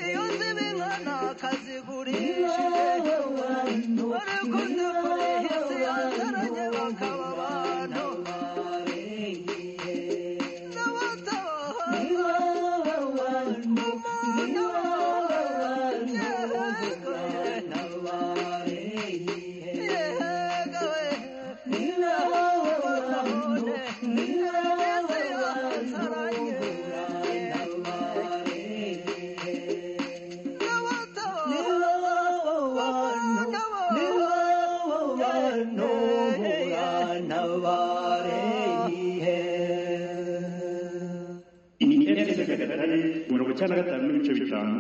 iyo zibinka ntakazigurishije bari kuzikurihisi yanzaranye bakaba abantu n'abatabaha umuntu yehego yehego nabone yesi yanzaranye n'abatabaha Iyi ni RCC Nyagatare mirongo icyenda na gatanu n'ibice bitanu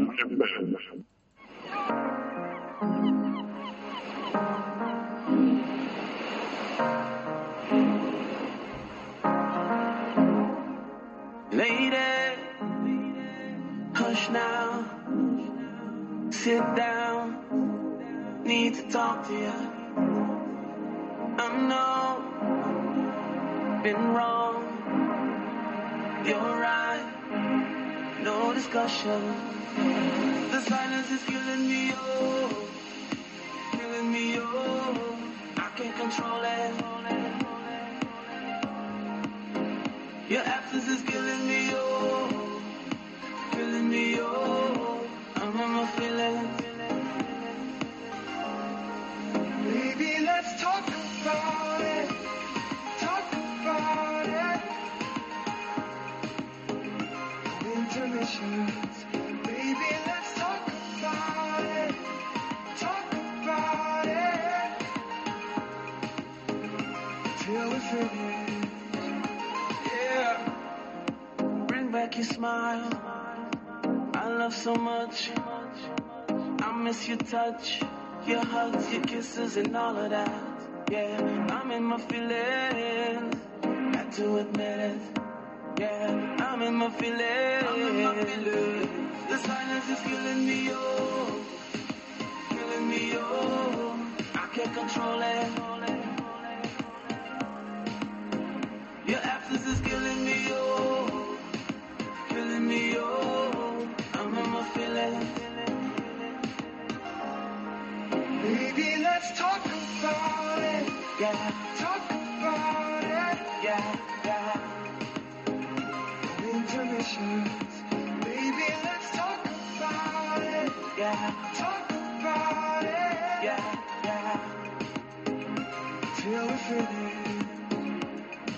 Lady, hush now. Sit down. Need to talk to you. I know been wrong. You're right. No discussion. The silence is killing me, oh, killing me, oh. I can't control it. Your absence is killing me, oh, killing me, oh. I'm in my feelings. Baby, let's talk about it. Talk about it. Intermissions. Baby, let's talk about it. Talk about it. Till we finish. Yeah. Bring back your smile. I love so much. I miss your touch, your hugs, your kisses, and all of that. Yeah, I'm in my feelings. Had to admit it. Yeah, I'm in my feelings. I'm in my feelings. The silence is killing me, oh, killing me, oh. I can't control it. Your absence is killing me, oh, killing me, oh. I'm in my feelings. Baby, let's talk about it. Yeah, talk about it. Yeah, yeah. Intermissions. Baby, let's talk about it. Yeah, talk about it. Yeah, yeah. Till we finish.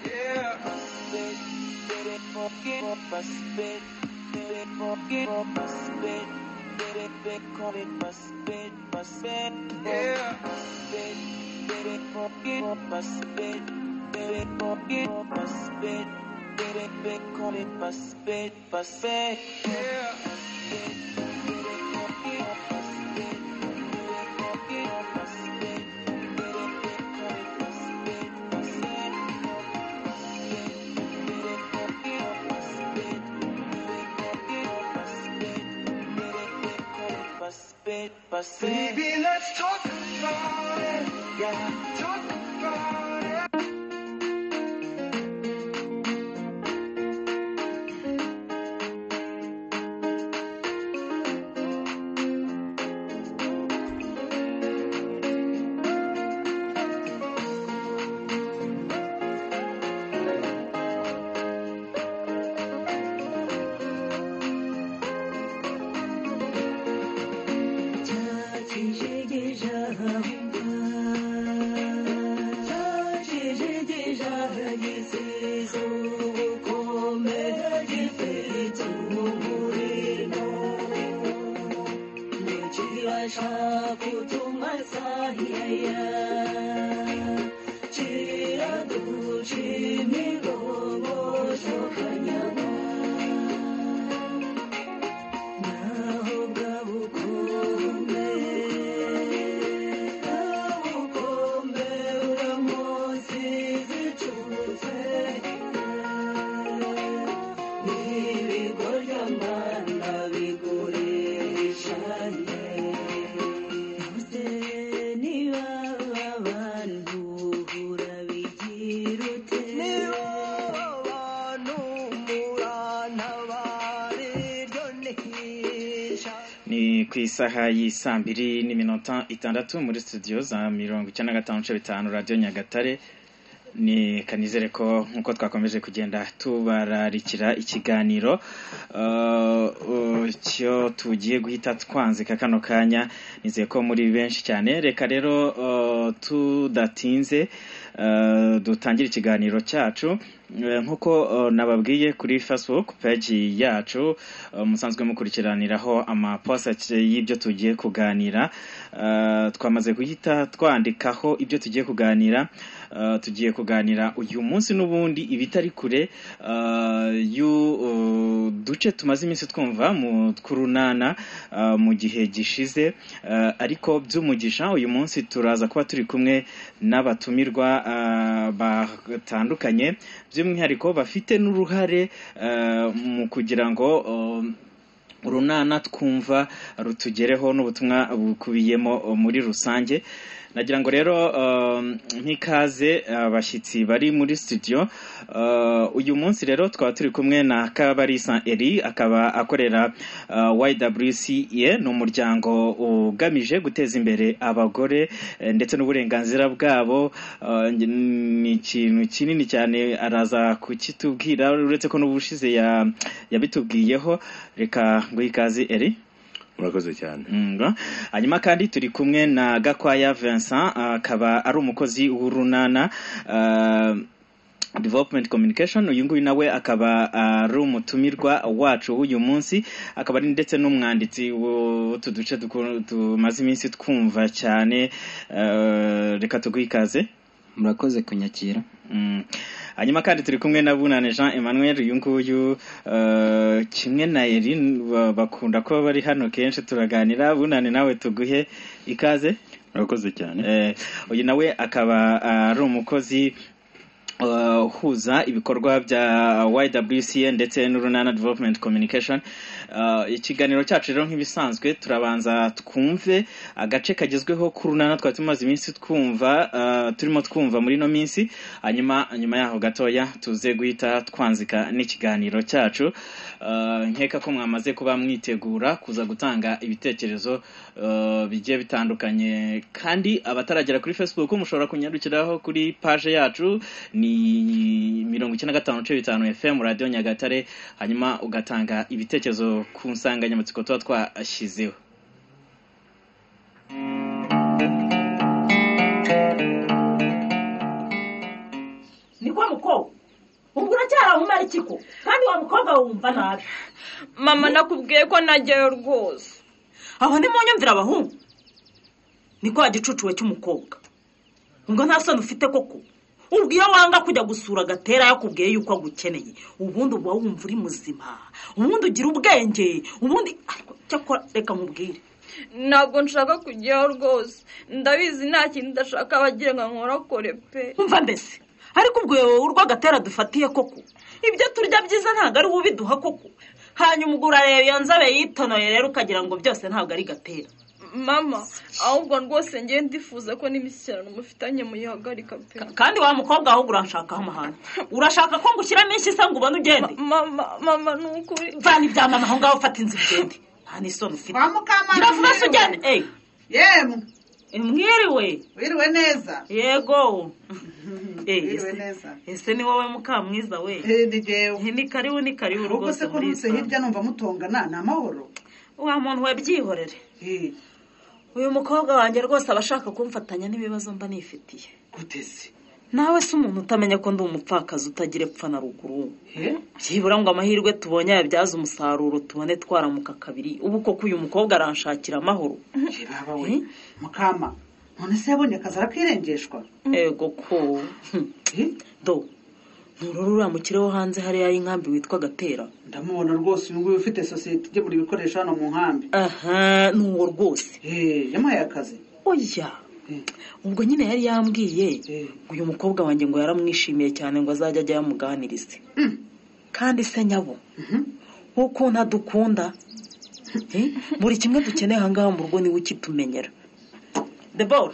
Yeah. Spit, did it for give up a spit. Did it for give up a spit. Did it big call it a spit, a spit. Yeah. Spit, did it for give up a spit. Did it for give up a spit. Did it big call it a spit, a spit. Yeah. Spit, did it for give up a spit. Did it for give up a spit. Did it big call it a spit, a spit. Baby, let's talk about it. Yeah, talk about it. j'ai déjà Naho bwabukombe bwabukombe uramunsi zicutse n'ibigorya mbana bigurishanye muze niba abantu urabigira ute niba abantu murabana ni ku isaha y'isaa mbiri n'iminota itandatu muri studio za mirongo icyenda na gatanu nce bitanu radiyo nyagatare ni kanizere ko nk'uko twakomeje kugenda tubararikira ikiganiro uh, uh, cyo tugiye guhita twanzika kano kanya nizeye ko muri benshi cyane reka rero uh, tudatinze uh, dutangire ikiganiro cyacu Eh, nk'uko eh, nababwiye kuri facebook page yacu eh, musanzwe mukurikiraniraho amaposa y'ibyo tugiye kuganira Eh, twamaze guhita twandikaho ibyo tugiye kuganira Eh, tugiye kuganira uyu munsi n'ubundi ibitari kure eh, y'u- eh, duce tumaze iminsi twumva mu tw'urunana eh, mu gihe gishize Eh, ariko by'umugisha uyu munsi turaza kuba turi kumwe n'abatumirwa eh, batandukanye by'umwihariko bafite n'uruhare eh, mu kugira ngo eh, urunana twumva rutugereho n'ubutumwa bukubiyemo eh, muri rusange nagira ngo rero eh, nk'ikaze abashyitsi bari muri studio Eh, uyu munsi rero twaba turi kumwe na kabarisa eri akaba akorera eh, YWCA ni umuryango ugamije guteza imbere abagore eh, ndetse n'uburenganzira bwabo Eh, nge- ni ikintu kinini cyane araza kukitubwira uretse ko n'ubushize ya- yabitubwiyeho reka ngo ikaze eri murakoze cyane ngo hanyuma kandi turi kumwe na gakwaya vincent ah, akaba ari umukozi w'urunana ah, development communication uyu nguyu nawe akaba ari umutumirwa wacu w'uyu munsi akaba ari ndetse n'umwanditsi w'utu duce duku- tumaze iminsi twumva cyane ah, reka tuguhe ikaze murakoze kunyakira Mm. hanyuma kandi turi kumwe na bunane jean emmanuel uyu nguyu eh, kimwe na eri ba- bakunda kuba bari hano kenshi turaganira bunane nawe tuguhe ikaze murakoze cyane Eh, uyu nawe akaba ah, ari umukozi eh, uhuza ibikorwa bya YWCA ndetse n'urunana development communication Eh, ikiganiro cyacu rero nk'ibisanzwe turabanza twumve agace kagezweho k'urunana twari tumaze iminsi twumva eh, turimo twumva muri ino minsi hanyuma nyuma yaho gatoya tuze guhita twanzika n'ikiganiro cyacu Eh, nkeka ko mwamaze kuba mwitegura kuza gutanga ibitekerezo eh, bigiye bitandukanye kandi abataragera kuri facebook mushobora kunyarukiraho kuri page yacu ni mirongo icyenda na gatanu nce bitanu fm radiyo nyagatare hanyuma ugatanga ibitekerezo ku nsanganyamatsiko tuba twashyizeho ni wa mukobwa ubwo uracyari umumariki ko kandi wa mukobwa wumva nabi mama nakubwiye ko nageyo rwose aho ni mu nyumvira abahungu ni kwa gicucu we cy'umukobwa ubwo nta soni ufite koko ubwo iyo wanga kujya gusura agatera yakubwiye yuko agukeneye ubundi uba wumva uri muzima ubundi ugira ubwenge ubundi ariko cyakora reka nkubwire ntabwo nshaka kujyayo rwose ndabizi nta kintu ndashaka bagira ngo nkorakore pe umva mbese ariko ubwo wowe urwagatera dufatiye koko ibyo turya byiza ntabwo ari ubiduha koko hanyuma ubwo urareba iyo nzobe yitonoye rero ukagira ngo byose ntabwo ari gatera mama ahubwo rwose ngiye ndifuza ko n'imishyikirano mufitanye muyihagarika pe kandi wa mukobwa ahubwo uranshakaho amahane urashaka ko ngushyiramo inshyi se ngo ubone ugende mama mama ni ukuri vana ibya mama aho ngaho ufata inzu ugende nta n'isoni ufite Wa Mukamana gira vuba se ugende mwiriwe. eyi yemwe mwiriwe wiriwe neza yego eyi wiriwe neza ese ni wowe mukamwiza we Eh, ni jewe Eh, ni karibu ni karibu ubwo se rwose ko muri nutse iyi hirya numva mutongana ni amahoro wa muntu we byihorere Eh, uyu mukobwa wanjye rwose aba ashaka kumfatanya n'ibibazo mba nifitiye guteze nawe se umuntu utamenya ko ndi umupfakazi utagira epfa na ruguru Eh, byibura ngo amahirwe tubonye yabyaza umusaruro tubone twaramuka kabiri ubu koko uyu mukobwa aranshakira amahoro je baba we mukama none se yabonye akazi arakirengeshwa yego ko Hmm. Eh, do nturore uramukire wo hanze hariya y'inkambi witwa gatera ndamubona rwose uyu nguyu ufite sosiyete igemura ibikoresho hano mu nkambi aha ni uwo rwose Eh, yamuhaye akazi oya Eh, ubwo nyine yari yambwiye eh, ngo uyu mukobwa wanjye ngo yaramwishimiye cyane ngo azajya ajya yamuganiriza kandi se nyabo mhm. ukuntu adukunda Eh, buri kimwe dukeneye aha ngaha mu rugo niwe ukitumenyera debora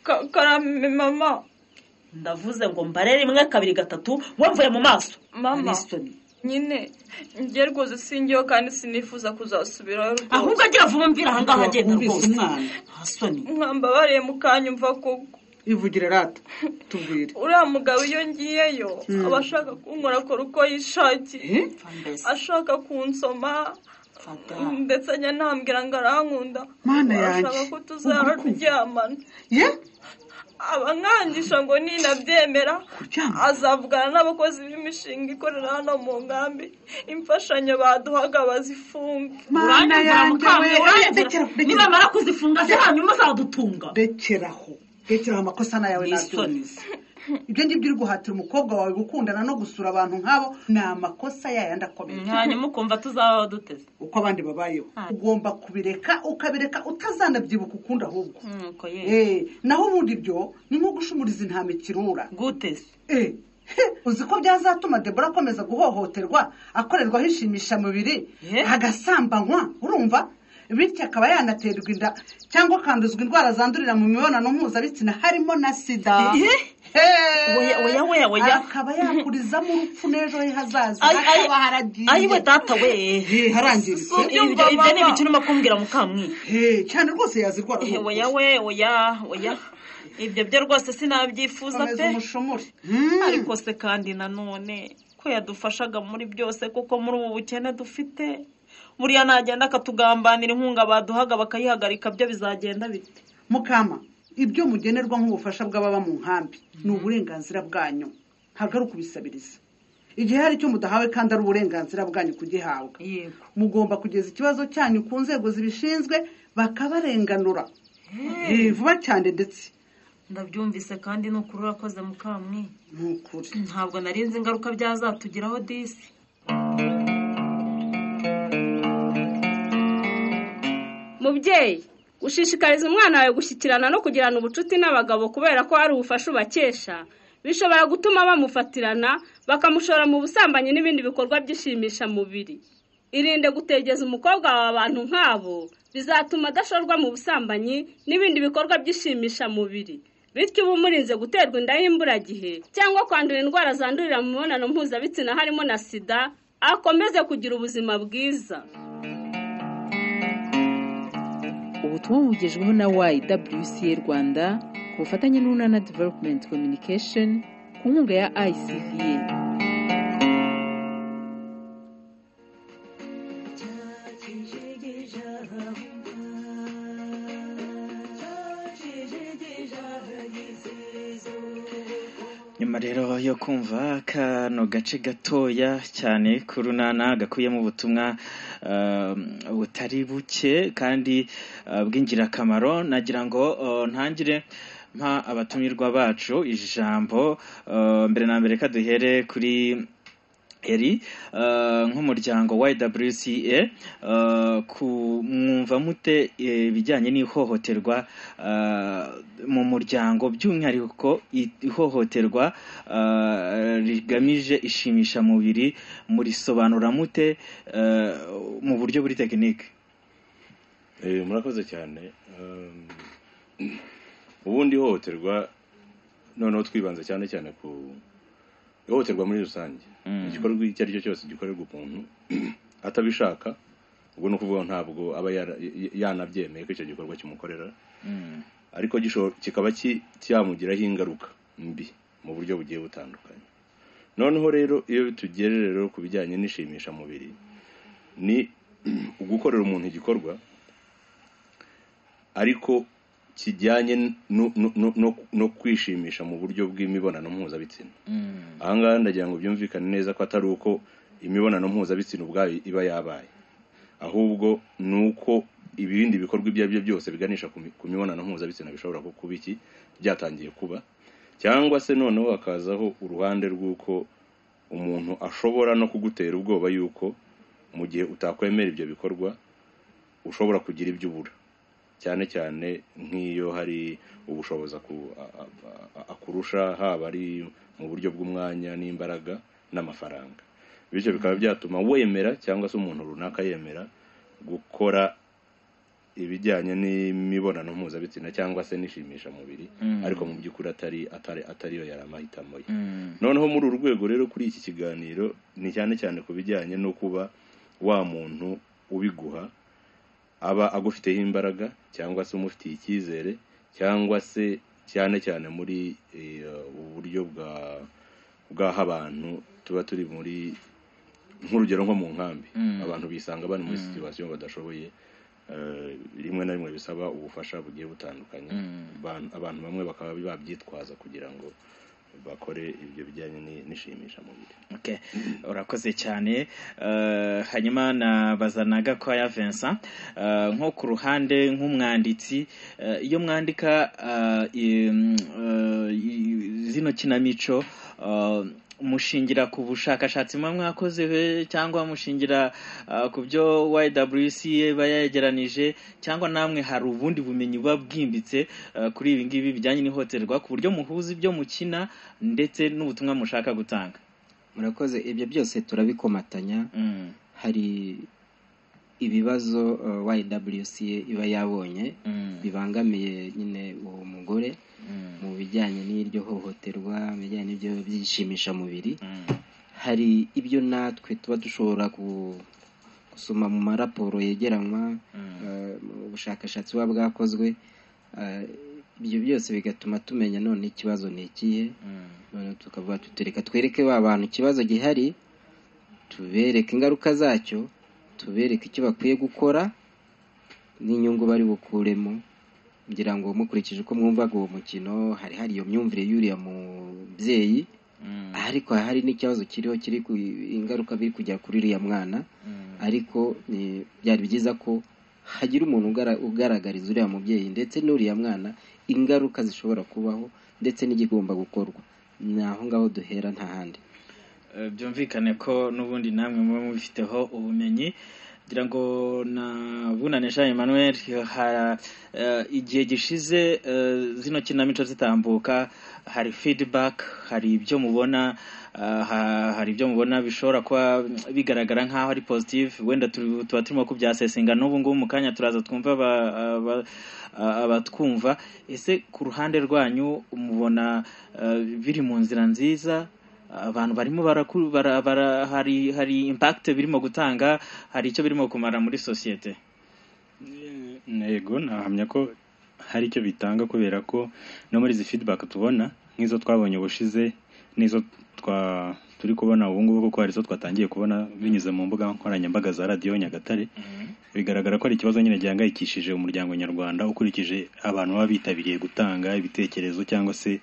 Ka- karame mama ndavuze ngo mbare rimwe kabiri gatatu wamvuye mu maso mama Anisoni nyine njye rwose singeho kandi sinifuza kuzasubirayo rwose ahubwo agira vuba mvira aha ngaha agenda Wumvise rwose umwana hasoni mwambabariye mukanyumva kuko ivugira rata tubwire uriya mugabo iyo ngiyeyo aba ashaka kunkora akora uko yishakiye Eh? ashaka kunsoma Fata. ndetse njye ntambwira ngo arankunda Mana yanjye, arashaka ko tuzaba ugukunda. turyamana ye abankangisha ngo ninabyemera kuryama azavugana n'abakozi b'imishinga ikorera hano mu nkambi imfashanyo baduhaga bazifunge mana yanjye we eh, dekera dekera nibamara kuzifunga se hanyuma azadutunga dekeraho dekeraho amakosa na yawe nabyumva n'isoni se ibyo ngibyo uri guhatira umukobwa wawe gukundana no gusura abantu nk'abo ni amakosa yayandi akomeye hanyuma ukumva tuzabaho duteze uko abandi babayeho Ah. ugomba kubireka ukabireka utazanabyibuka ukundi ahubwo nuko ye Eh, naho ubundi byo ni nko gushumuriza intama ikirura gute se Eh, he, uzi ko byazatuma debora akomeza guhohoterwa akorerwaho inshimishamubiri Eh? agasambanywa urumva bityo akaba yanaterwa inda cyangwa akanduzwa indwara zandurira mu mibonano mpuzabitsina harimo na sida Eh? Eh, Oya, oya, oya, oya. akaba yakurizamo urupfu n'ejo he hazaza Ay, ay, hakaba haragiye ayiwe data we Eh, harangiritse Subi- ibyo Ubyumva, ibyo ni mama. ibiki urimo kumbwira mukamwiga Eh, cyane rwose yazirwara Eh, oya we oya oya ibyo byo rwose sinabyifuza komeza pe umushomore ariko se kandi nanone ko yadufashaga muri byose kuko muri ubu bukene dufite buriya nagenda akatugambanira inkunga baduhaga bakayihagarika byo bizagenda bite mukama ibyo mugenerwa nk'ubufasha bw'ababa mu nkambi ni uburenganzira bwanyu ntabwo ari ukubisabiriza igihe hari icyo mudahawe kandi ari uburenganzira bwanyu kugihabwa yego mugomba kugeza ikibazo cyanyu ku nzego zibishinzwe bakabarenganura Eh, vuba cyane ndetse ndabyumvise kandi ni ukuri urakoze mukamwi ni ukuri ntabwo narinzi ingaruka byazatugiraho disi mubyeyi ushishikariza umwana wawe gushyikirana no kugirana ubucuti n'abagabo kubera ko hari ubufasha ubakesha bishobora gutuma bamufatirana bakamushora mu busambanyi n'ibindi bikorwa by'ishimishamubiri irinde gutegeza umukobwa wawe abantu nk'abo bizatuma adashorwa mu busambanyi n'ibindi bikorwa by'ishimishamubiri bityo uba umurinze guterwa inda y'imburagihe cyangwa kwandura indwara zandurira mu mibonano mpuzabitsina harimo na sida akomeze kugira ubuzima bwiza ubutumwa bugejweho na YWCA Rwanda ku bufatanye n'Unana Development Communication ku nkunga ya ICDA nyuma rero yo kumva kano gace gatoya cyane k'urunana gakubiyemo ubutumwa um, butari buke kandi uh, bw'ingirakamaro nagira ngo uh, ntangire mpa abatumirwa bacu ijambo uh, mbere na mbere kaduhere kuri eri eh, nk'umuryango YWCA eh, ku mwumva mute eh, ibijyanye n'ihohoterwa eh, mu muryango by'umwihariko i- ihohoterwa eh, rigamije ishimishamubiri murisobanura mute eh, mu buryo buri tekinike Eh, murakoze cyane Um, ubundi ihohoterwa noneho twibanze cyane cyane ku ihohoterwa muri rusange Mm. igikorwa icyo ari cyo cyose gikorerwa umuntu atabishaka ubwo ni ukuvuga ntabwo aba yara- y- yanabyemeye ko icyo gikorwa kimukorera ariko gisho- kikaba ki- cyamugiraho ingaruka mbi mu buryo bugiye butandukanye noneho rero iyo tugere rero ku bijyanye n'ishimishamubiri ni ugukorera umuntu igikorwa ariko kijyanye no- no- no- no- no kwishimisha mu buryo bw'imibonano mpuzabitsina ahangaha ndagira ngo byumvikane neza ko atari uko imibonano mpuzabitsina ubwayo iba yabaye ahubwo ni uko ibindi bikorwa ibyo ari byo byose biganisha ku mi- ku mibonano mpuzabitsina bishobora ku- kuba iki byatangiye kuba cyangwa se noneho hakazaho uruhande rw'uko umuntu ashobora no kugutera ubwoba yuko mu gihe utakwemera ibyo bikorwa ushobora kugira ibyo ubura cyane cyane nk'iyo hari ubushobozi aku- a- a- a- akurusha haba ari mu buryo bw'umwanya n'imbaraga n'amafaranga bityo bikaba byatuma wemera cyangwa se umuntu runaka yemera gukora ibijyanye n'imibonano mpuzabitsina cyangwa se n'ishimisha mubiri Mm. ariko mu by'ukuri atari atari atariyo yari amahitamo ye Mm. noneho muri uru rwego rero kuri iki kiganiro ni cyane cyane ku bijyanye no kuba wa muntu ubiguha aba agufiteho imbaraga cyangwa se umufitiye icyizere cyangwa se cyane cyane muri eh, uburyo bwa bw'aho abantu tuba turi muri nk'urugero nko mu nkambi Mm. abantu bisanga bari muri Mm. situwasiyo badashoboye eh, rimwe na rimwe bisaba ubufasha bugiye butandukanye Abantu- abantu bamwe bakaba babyitwaza kugira ngo bakore ibyo bijyanye ni- n'ishimishamubiri Okay. urakoze cyane Eh, hanyuma nabaza na gakwaya vincent Eh, nko ku ruhande nk'umwanditsi eh, iyo mwandika eh, i- mm, eh, i- zino kinamico eh, mushingira ku bushakashatsi muba mwakoze eh, cyangwa mushingira eh, ku byo ywc iba yegeranije cyangwa namwe hari ubundi bumenyi buba bwimbitse eh, kuri ibi ngibi bijyanye n'ihohoterwa ku buryo muhuza ibyo mukina ndetse n'ubutumwa mushaka gutanga murakoze ibyo byose turabikomatanya Mm. hari ibibazo uh, YWCA iba yabonye Mm. bibangamiye nyine uwo mugore Mm. mu bijyanye n'iryo hohoterwa mu bijyanye n'ibyo by'ishimishamubiri Mm. hari ibyo natwe tuba dushobora ku- gusoma mu maraporo yegeranywa eh, mu bushakashatsi buba bwakozwe eh, ibyo byose bigatuma tumenya none ikibazo ni ikihe noneho tukavuga tutereka twereke ba bantu ikibazo gihari tubereke ingaruka zacyo tubereke icyo bakwiye gukora n'inyungu bari bukuremo kugira ngo mukurikije uko mwumvaga uwo mukino hari hari iyo myumvire y'uriya mubyeyi ariko hari hari n'ikibazo kiriho kiri ku ingaruka biri kujya kuri uriya mwana ariko ni- byari byiza ko hagira umuntu ugara- ugaragariza uriya mubyeyi ndetse n'uriya mwana ingaruka zishobora kubaho ndetse n'igigomba gukorwa ni aho ngaho duhera nta handi Eh, byumvikane ko n'ubundi namwe muba mubifiteho ubumenyi ngira ngo na bunane jean emmanuel ha- eh, igihe gishize eh, zino kinamico zitambuka hari feedback hari ibyo mubona eh, ha- hari ibyo mubona bishobora kuba bigaragara nk'aho ari positive wenda turi- tuba turimo kubyasesinga n'ubu ngubu mu kanya turaza twumva aba- aba- abatwumva ese ku ruhande rwanyu mubona eh, biri mu nzira nziza abantu barimo baraku- bara, bara, hari hari impact birimo gutanga hari icyo birimo kumara muri sosiyete ntego nahamya ko hari icyo bitanga kubera ko no muri izi feedback tubona nk'izo twabonye ubushize n'izo twa turi kubona ubu ngubu kuko hari izo twatangiye kubona binyuze mu mbuga nkoranyambaga za radiyo nyagatare bigaragara ko ari ikibazo nyine gihangayikishije umuryango nyarwanda ukurikije abantu baba bitabiriye gutanga ibitekerezo cyangwa se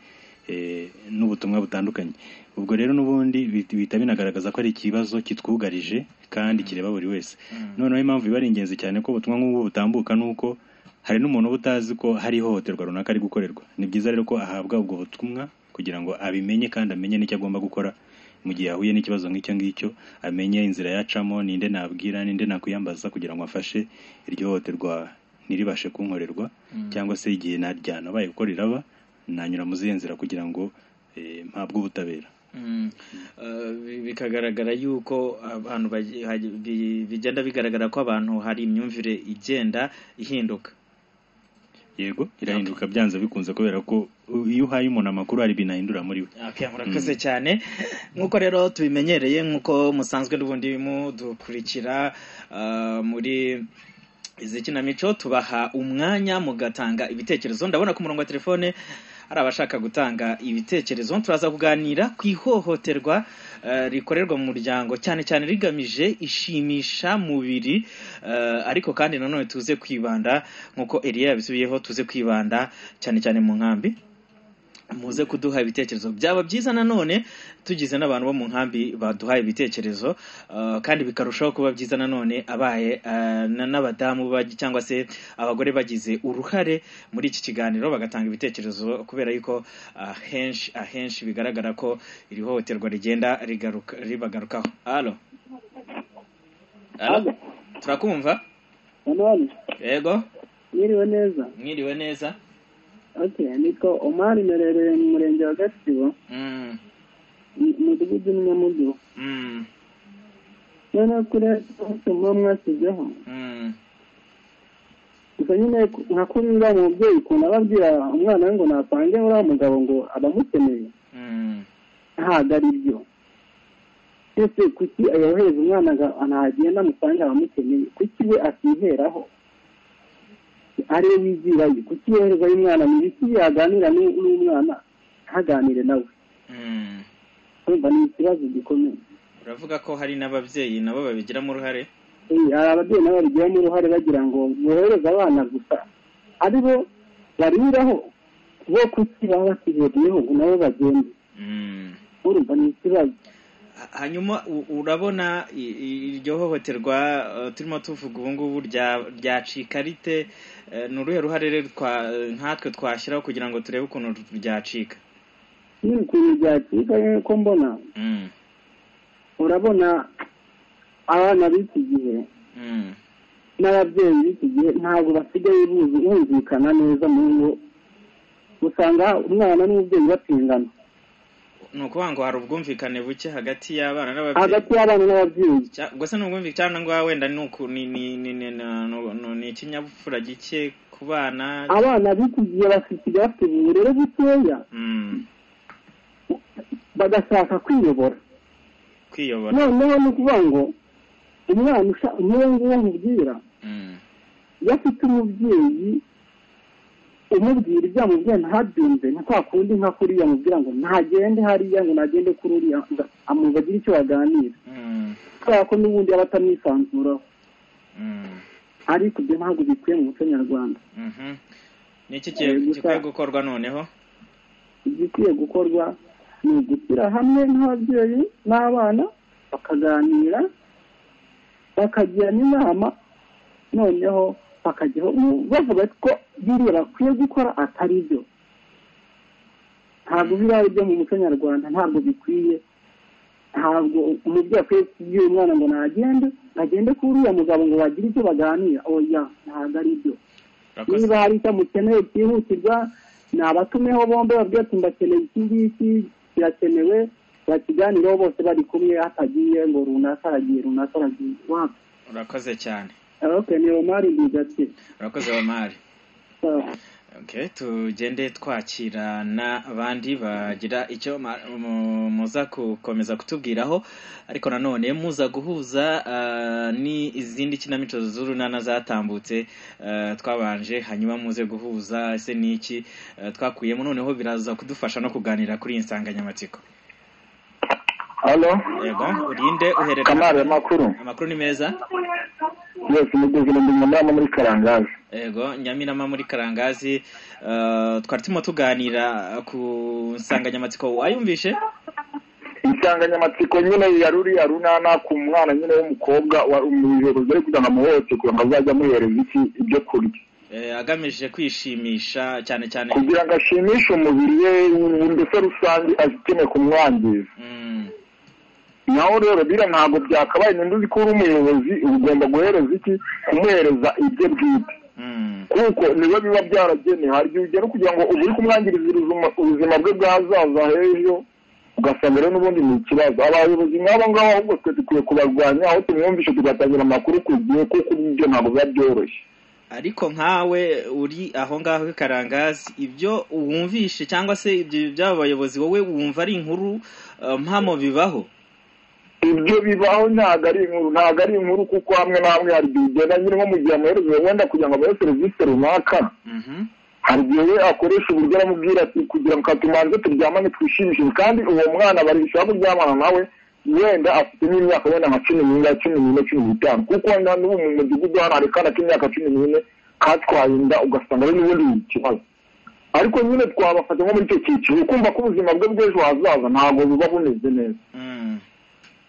eh, n'ubutumwa butandukanye ubwo rero n'ubundi bihita bihita binagaragaza ko ari ikibazo kitwugarije kandi kireba buri wese noneho impamvu biba ari ingenzi cyane ko ubutumwa nk'ubu butambuka nuko hari n'umuntu uba utazi ko hari ihohoterwa runaka ari gukorerwa ni byiza rero ko ahabwa ubwo butumwa kugira ngo abimenye kandi amenye n'icyo agomba gukora mu gihe ahuye n'ikibazo nk'icyo ngicyo amenye inzira yacamo ninde nabwira ninde nakwiyambaza kugira ngo afashe iryo hohoterwa ntiribashe kunkorerwa cyangwa se igihe naryanabaye kuko riraba nanyura mu zihe nzira kugira ngo eh, mpabwe ubutabera Mm. Eh, bi- bikagaragara yuko abantu bagi- hagi- bi- bigenda bigaragara ko abantu hari imyumvire igenda ihinduka yego irahinduka byanze bikunze kubera ko uh, iyo uhaye umuntu amakuru hari binahindura muri we Okay, murakoze cyane nk'uko rero tubimenyereye nk'uko musanzwe n'ubundi mudukurikira eh, muri izi kinamico tubaha umwanya mugatanga ibitekerezo ndabona ku murongo wa telefone hari abashaka gutanga ibitekerezo turaza kuganira ku ihohoterwa eh, rikorerwa mu muryango cyane cyane rigamije ishimisha mubiri eh, ariko kandi nanone tuze kwibanda nk'uko eriya yabisubiyeho tuze kwibanda cyane cyane mu nkambi muze kuduha ibitekerezo byaba byiza nanone tugize n'abantu bo mu nkambi baduhaye ibitekerezo eh, kandi bikarushaho kuba byiza nanone abaye eh, na- n'abadamu bagi- cyangwa se abagore bagize uruhare muri iki kiganiro bagatanga ibitekerezo kubera yuko ahenshi ahenshi bigaragara ko iri hohoterwa rigenda rigaruka- ribagarukaho alo alo turakumva Manuel, yego mwiriwe neza mwiriwe neza okay nitwa omari merereye mu murenge wa gatsibo Mm, mu- mudugudu n'inyamudugu mm, noneho kuriya kibazo muba mwashyizeho mm, gusa gusa nyine nka kuri uriya mubyeyi ukuntu aba abwira umwana we ngo nasange uriya mugabo ngo abamukeneye ntabwo ari byo ese kuki yohereza umwana nagenda amusanga abamukeneye kuki we atiheraho ariwe wigirayo kuki yoherezayo umwana ni ibiki yaganira n'u- n'umwana ntaganire nawe urumva ni ikibazo gikomeye uravuga ko hari n'ababyeyi nabo babigiramo uruhare Eh, hari ababyeyi nabo babigiramo uruhare bagira ngo bohereze abana gusa ari bo bariraho bo kuki baba bakihereyeho ngo nabo bagende urumva ni ikibazo hanyuma u- urabona i- i- iryo hohoterwa eh, turimo tuvuga ubu ngubu rya- ryacika rite Eh, ni uruhe ruhare rero twa- nkatwe twashyiraho kugira ngo turebe ukuntu ryacika ni ukuntu byacika nk'uko mbona urabona abana b'iki gihe n'ababyeyi b'iki gihe ntabwo basigaye buzi- bumvikana neza mu ngo usanga umwana n'umubyeyi batingana ni ukuvuga ngo hari ubwumvikane buke hagati y'abana n'ababyeyi hagati y'abana n'ababyeyi Cya- gusa ni ubwumvikane cyangwa ngo wenda ni uku- ni- ni- ni- ni- ni- ni- ni- ni ikinyabupfura gike ku bana abana b'iki gihe basigaye bafite uburere butoya Mm, bagashaka kwiyobora kwiyobora noneho ni ukuvuga ngo umwana usha- nk'uwo nguwo nkubwira Mm, iyo afite umubyeyi umubwira ibyo yamubwiye ntabyumve nka kwa kundi nka kuriya amubwira ngo ntagende hariya ngo nagende kuri uriya ngo amwumva agire icyo baganira mm, kubera ko n'ubundi aba atamwisanzuraho mm, ariko ibyo ntabwo bikwiye mu muco nyarwanda mhm. ni iki Eh, kigiye- gusa- gikwiye gukorwa noneho igikwiye gukorwa ni ugushyira hamwe nk'ababyeyi n'abana bakaganira bakagirana inama noneho bakajyaho bavuga ko biriya bakwiye gukora atari byo ntabwo biba ari byo mu muco nyarwanda ntabwo bikwiye ntabwo umubyeyi akwiye kubwira umwana ngo nagende agende kuri uriya mugabo ngo bagire icyo baganira oya ntabwo ari byo Urakoze. niba hari icyo mukeneye cyihutirwa nabatumeho bombi babwira ati ndakeneye iki ngiki kirakenewe bakiganireho bose bari kumwe hatagiye ngo runaka aragiye runaka aragiye wapi urakoze cyane okay ni romari ndigati urakoze bamari okay tugende twakira n'abandi bagira icyo ma- mu- muza gukomeza kutubwiraho ariko nanone muza guhuza ah, ni izindi kinamico z'urunana zatambutse ah, twabanje hanyuma muze guhuza ese ni iki ah, twakuyemo noneho biraza kudufasha no kuganira kuri iyi nsanganyamatsiko halo yego urinde uherera kamari amakuru amakuru ni meza yose mugeze ndi nyamama muri karangazi Ego, Nyamirama muri Karangazi eh, twari turimo tuganira ku nsanganyamatsiko wayumvishe insanganyamatsiko nyine ya ruriya runana ku mwana nyine w'umukobwa wa- mu ijoro zari kugira ngo amuhohote kugira ngo azajye amuhereza iki ibyo kurya eh, agamije kwishimisha cyane cyane kugira ngo ashimishe umubiri we ubu ndetse rusange akeneye kumwangiza naho rero biriya ntabwo byakabaye nimba uzi ko uri umuyobozi uba ugomba guhereza iki kumuhereza ibyo bwite kuko niwe biba byaragenewe hari igihe ugera kugira ngo ubu uri kumwangiriza uruzuma- ubuzima bwe bw'ahazaza h'ejo ugasanga rero n'ubundi ni ikibazo abayobozi nk'abo ngabo ahubwo twe dukwiye kubarwanya aho tumwumvishe tugatangira amakuru ku gihe kuko ibyo ntabwo biba byoroshye ariko nkawe uri aho ngaho i Karangazi ibyo wumvishe cyangwa se ibyo by'abo bayobozi wowe wumva ari inkuru eh, mpamo bibaho ibyo bibaho ntabwo ari inkuru ntabwo ari inkuru kuko hamwe na hamwe hari igihe ugenda nyine nko mu gihe amuhereje wenda kugira ngo amuhe serivisi runaka hari igihe we akoresha uburyo aramubwira ati kugira ngo katumanze turyamane twishimishije kandi uwo mwana barishaka kuryamana nawe wenda afite n'imyaka wenda nka cumi n'ine cumi n'ine cumi n'itanu kuko wenda n'ubu mu mudugudu hano hari akana k'imyaka cumi n'ine katwaye inda ugasanga ari n'ubundi ni ikibazo ariko nyine twabafata nko muri icyo cyiciro kumva ko ubuzima bwe bw'ejo hazaza ntabwo buba bumeze neza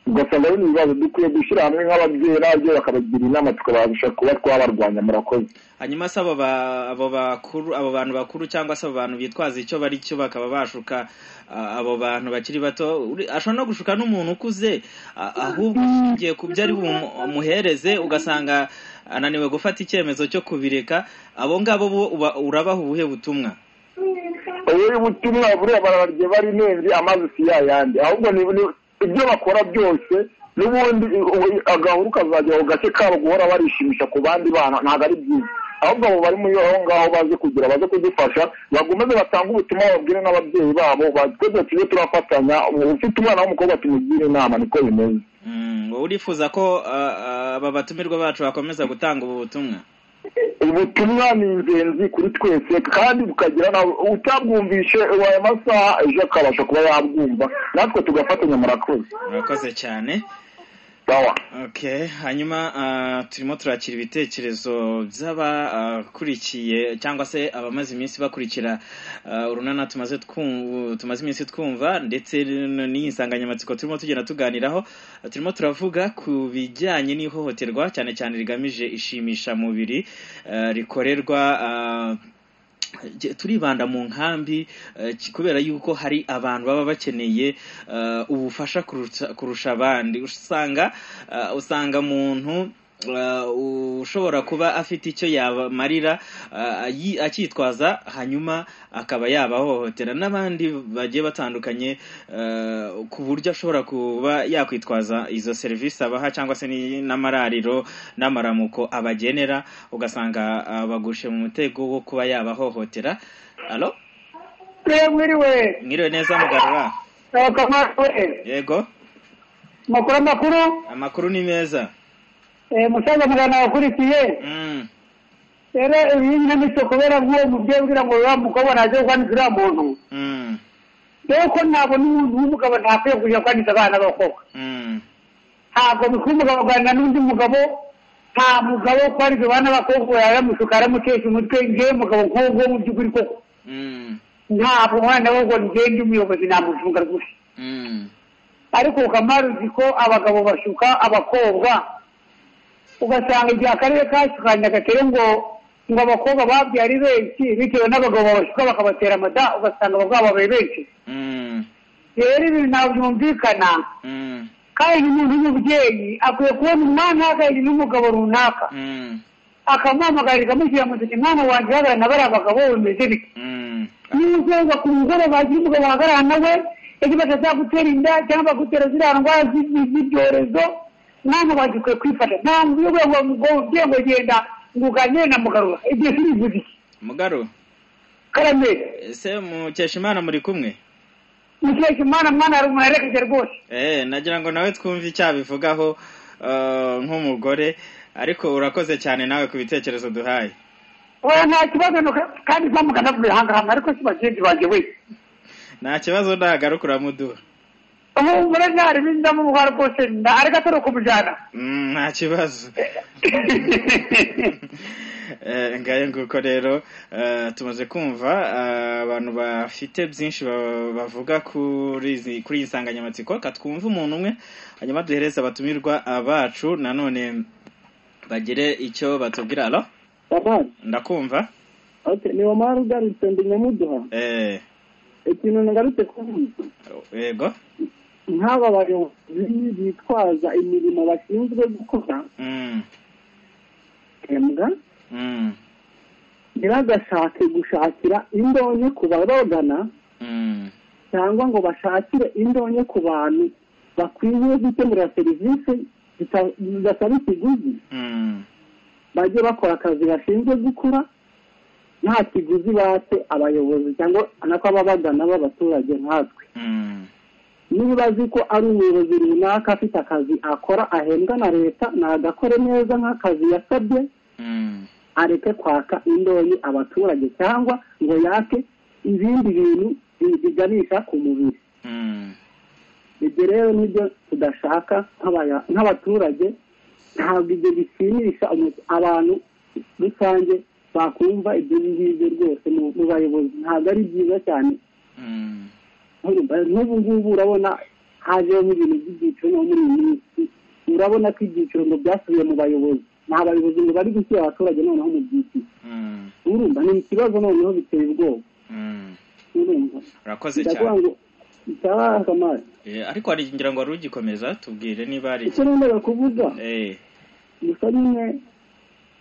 ugasanga ari ibibazo dukwiye gushyira hamwe nk'ababyeyi n'ababyeyi bakabagira inama tukabasha kuba twabarwanya murakoze hanyuma se abo ba- abo bakuru abo bantu bakuru cyangwa se abo bantu bitwaza icyo bari cyo bakaba bashuka ah, abo bantu bakiri bato Uri- ashobora no gushuka n'umuntu ukuze ah, ahubwo ushingiye ku byo ari bumuhereze ugasanga ananiwe gufata icyemezo cyo kubireka abo ngabo bo uba- urabaha ubuhe butumwa ubu butumwa buriya bararye bari nenge amazi si ya yandi ahubwo ni ni- ibyo bakora byose n'ubundi u- u- agahuru kazajya ako gace kabo guhora barishimisha ku bandi bana ntabwo ari byiza ahubwo abo bari muri aho ngaho baze kugira baze kudufasha bakomeze batange ubutumwa babwire n'ababyeyi babo ba- twese tujye turafatanya ufite umwana w'umukobwa tumugire inama niko bimeze wowe urifuza ko ah, ah, aba batumirwa bacu bakomeza gutanga ubu butumwa ubutumwa ni ingenzi kuri twese kandi bukagira na utabwumvishe ayo masaha ejo akabasha kuba yabwumva natwe tugafatanya murakoze murakoze cyane sawa okay hanyuma ah, turimo turakira ibitekerezo by'abakurikiye cyangwa se abamaze iminsi bakurikira ah, urunana tumaze twu- tumaze iminsi twumva ndetse n- n'iyi nsanganyamatsiko turimo tugenda tuganiraho ah, turimo turavuga ku bijyanye n'ihohoterwa cyane cyane rigamije ishimishamubiri ah, rikorerwa ah, Je- turibanda mu nkambi eh, ki- kubera yuko hari abantu baba bakeneye eh, ubufasha kurusha- kurusha abandi usanga eh, usanga muntu eh, ushobora kuba afite icyo yabamarira eh, ayi- akitwaza hanyuma akaba yabahohotera n'abandi bagiye batandukanye eh, ku buryo ashobora kuba yakwitwaza izo serivisi abaha cyangwa se ni- n'amarariro n'amaramuko abagenera ugasanga abagushe mu mutego wo kuba yabahohotera alo mwiriwe mwiriwe neza mugarura akamarawe yego makuru amakuru amakuru ni meza eh, musaza mugana wakurikiye Mm. rero iyi nyamitwe kubera bw'uwo mubyeyi ubwira ngo wa mukobwa ntagiye kwandiza uriya muntu Mm. rero ko ntabwo n'umuntu w'umugabo ntakwiye kujya kwandiza abana b'abakobwa Mm. ntabwo bikwiye umugabo kuganira n'undi mugabo nta mugabo kwandiza abana b'abakobwa yaramushuka aramutesha umutwe ngewe mugabo nk'uwo nguwo mu by'ukuri koko Mm. ntabwo umwana we ngo ngende umuyobozi namucunga rwose Mm. ariko ukamaru uzi ko abagabo bashuka abakobwa ugasanga igihe akarere kashukanye agatere ngo ngo abakobwa babyaye ari benshi bitewe n'abagabo babashuka bakabatera amada ugasanga abagabo babaye benshi Mm. rero ibi ntabwo byumvikana Mm. kandi umuntu w'umubyeyi akwiye kubona umwana ahagarariye n'umugabo runaka Mm. akamuhamagarira amushyira mu ntoki mwana wanjye uhagarara na bariya bagabo bimeze bite Mm. niba uzenga ku mugoroba agira umugabo wahagarara nawe ejo batazagutera inda cyangwa bagutera ziriya ndwara z'i- z'ibyorezo mwana wanjye ukwiye kwifata nta muntu uyoboye ngo mugobye ngo genda ngo uganire na mugarura igihe kirivuze iki mugaro karameri ese mukesha imana muri kumwe mukeke mwana mwana hari umuntu arekeje rwose Eh, nagira ngo nawe twumve icyabivugaho eh, nk'umugore ariko urakoze cyane nawe ku bitekerezo duhaye oya nta kibazo nuka- kandi zamugana vuba hangahanga ariko si bagenzi banjye we nta kibazo ndagaruka uramuduha ubu muri ntari bindamo ubuhara rwose nda ariko atari ukumujyana Mm, nta kibazo Eh, ngayo nguko rero eh, tumaze kumva eh, abantu bafite byinshi ba- bavuga kuri izi- kuri iyi nsanganyamatsiko reka twumve umuntu umwe hanyuma duhereze abatumirwa ah, bacu nanone bagire icyo batubwira alo ndakumva Okay, ni wamara ugarutse ndi nyamuduha eh, ikintu nagarutse kuvuga yego nk'aba bayobozi bitwaza imirimo bashinzwe gukora Mm, mbwa mm, ntibagashake gushakira indonke ku babagana mm, cyangwa ngo bashakire indonke ku bantu bakwiye gukemura serivisi zita- zidasaba ikiguzi mm, bajye bakora akazi bashinzwe gukora nta kiguzi batse abayobozi cyangwa nako ababagana b'abaturage nkatwe mm, niba azi ko ari umuyobozi runaka afite akazi akora ahembwa na leta nagakore neza nk'akazi yasabye mm, areke kwaka indonyi abaturage cyangwa ngo yake ibindi bintu bi- biganisha ku mubiri mm. ibyo rero nibyo tudashaka nk'abaya- nk'abaturage ntabwo ibyo bishimisha umu- abantu rusange bakumva ibyo ngibyo rwose mu mu bayobozi ntabwo ari byiza cyane Mm. urumva n'ubu ngubu urabona hajeho ibintu by'ibyiciro no muri iyi minsi urabona ko ibyiciro ngo byasubiye mu bayobozi ni abayobozi ngo bari gushyira abaturage noneho mu byiciro Mm, urumva ni ikibazo noneho biteye ubwoba mm. urumva urakoze ndavuga cyane ngo icyabaye akamaro Eh, ariko hari ngira ngo wari ugikomeza tubwire niba hari icyo nendaga kuvuza Eh, gusa nyine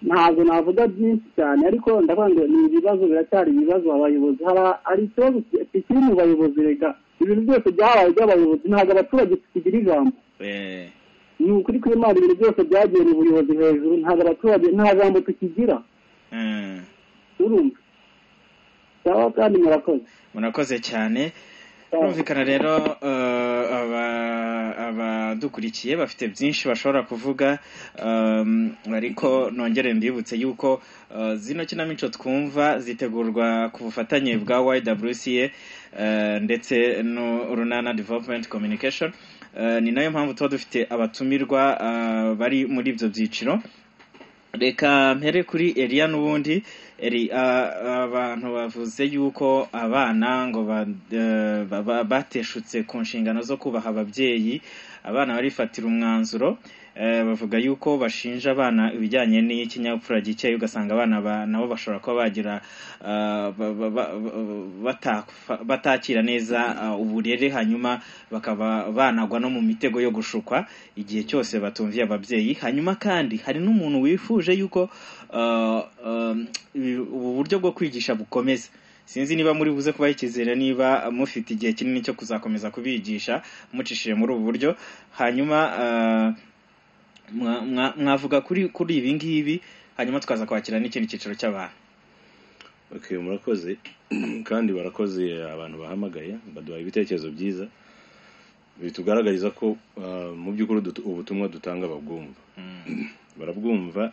ntabwo navuga byinshi cyane ariko ndavuga ngo ni ibibazo biracyari ibibazo abayobozi haba hari ikibazo kikiri mu bayobozi rega ibintu byose byahabaye by'abayobozi ntabwo abaturage tukigira ijambo eh, ni ukuri kw'imana ibintu byose byagiye mu buyobozi hejuru ntabwo abaturage nta jambo tukigira urumva sawa kandi murakoze murakoze cyane Birumvikana rero eh, aba- abadukurikiye bafite byinshi bashobora kuvuga ehm, ariko nongere mbibutse yuko eh, zino kinamico twumva zitegurwa ku bufatanye bwa YWCA eh, ndetse n'urunana development communication Eh, ni nayo mpamvu tuba dufite abatumirwa eh, bari muri ibyo byiciro reka mpere kuri eriya n'ubundi eri a- abantu bavuze yuko abana ngo ba- eh, baba- bateshutse ku nshingano zo kubaha ababyeyi abana barifatira umwanzuro eh, bavuga yuko bashinja abana ibijyanye n'ikinyabupfura gikeya ugasanga abana ba- nabo bashobora kuba bagira eh, ba- ba- ba- batafa- batakira neza eh, uburere hanyuma bakaba banagwa no mu mitego yo gushukwa igihe cyose batumviye ababyeyi hanyuma kandi hari n'umuntu wifuje yuko uh, um, ubu buryo bwo kwigisha bukomeza sinzi niba muri buze kubaha icyizere niba mufite igihe kinini cyo kuzakomeza kubigisha mucishije muri ubu buryo hanyuma uh, mwa- mwa- mwavuga kuri kuri ibi ngibi hanyuma tukaza kwakira n'ikindi cyiciro cy'abantu Okay, murakoze kandi barakoze abantu bahamagaye baduha ibitekerezo byiza bitugaragariza ko ah, mu by'ukuri dutu- ubutumwa dutanga babwumva barabwumva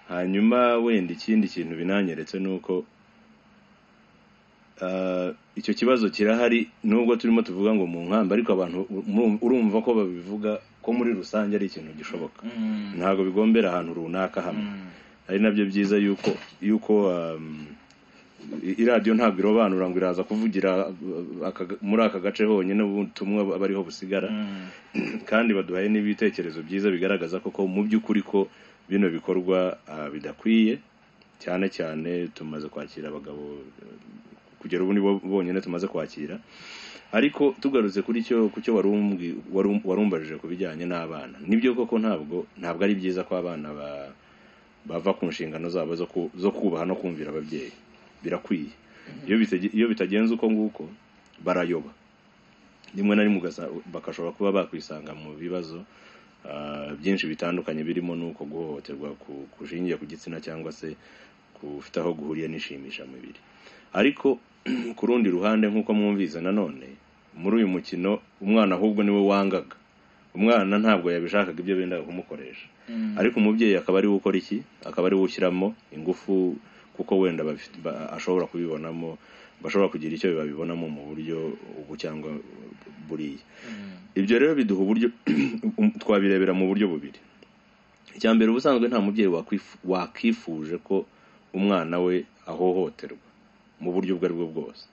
hanyuma wenda ikindi kintu binanyeretse ni uko ah, icyo kibazo kirahari nubwo turimo tuvuga ngo mu nkambi ariko abantu murumva- urumva ko babivuga ko muri rusange ari ikintu gishoboka ntabwo bigombera ahantu runaka hamwe ari nabyo byiza yuko yuko um, i- iradiyo ntabwo irobanura ngo iraza kuvugira uh, aka- muri aka gace honyine ubutumwa aba ariho busigara kandi baduhaye n'ibitekerezo byiza bigaragaza koko mu by'ukuri ko bino bikorwa uh, bidakwiye cyane cyane tumaze kwakira abagabo uh, kugera ubu ni bo bonyine tumaze kwakira ariko tugarutse kuri cyo ku cyo wari umbwi- wari um- warumbajije ku bijyanye n'abana nibyo koko ntabwo ntabwo ari byiza ko abana ba bava ku nshingano zabo zo ku- zo kubaha no kumvira ababyeyi birakwiye iyo bitagi- iyo bitagenze uko nguko barayoba rimwe na rimwe ugasa- bagashobora kuba bakwisanga mu bibazo ah, byinshi bitandukanye birimo n'uko guhohoterwa ku- kushingiye ku gitsina cyangwa se kufite aho guhuriye n'ishimishamubiri ariko ku rundi ruhande nk'uko mwumvise nanone muri uyu mukino umwana ahubwo niwe wangaga umwana ntabwo yabishakaga ibyo bendaga kumukoresha ariko umubyeyi akaba ari we ukora iki akaba ari we ushyiramo ingufu kuko wenda bafi- ba- ashobora kubibonamo bashobora kugira icyo babibonamo mu buryo ubu cyangwa buriya ibyo rero biduha uburyo twabirebera mu buryo bubiri icya mbere ubusanzwe nta mubyeyi wakwifu- wakifuje ko umwana we ahohoterwa mu buryo ubwo ari bwo bwose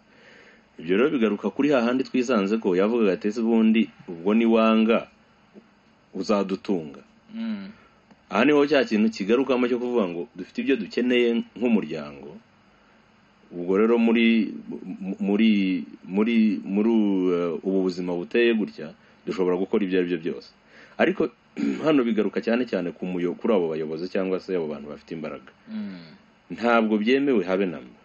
ibyo rero bigaruka kuri hahandi twisanze ko yavugaga ati ese ubundi ubwo ni wanga uzadutunga aha niho cya kintu kigarukamo cyo kuvuga ngo dufite ibyo dukeneye nk'umuryango ubwo rero muri mu- muri muri muri uh, ubu buzima buteye gutya dushobora gukora ibyo ari byo byose ariko hano bigaruka cyane cyane ku muyo- kuri abo bayobozi cyangwa se abo bantu bafite imbaraga ntabwo byemewe habe na mba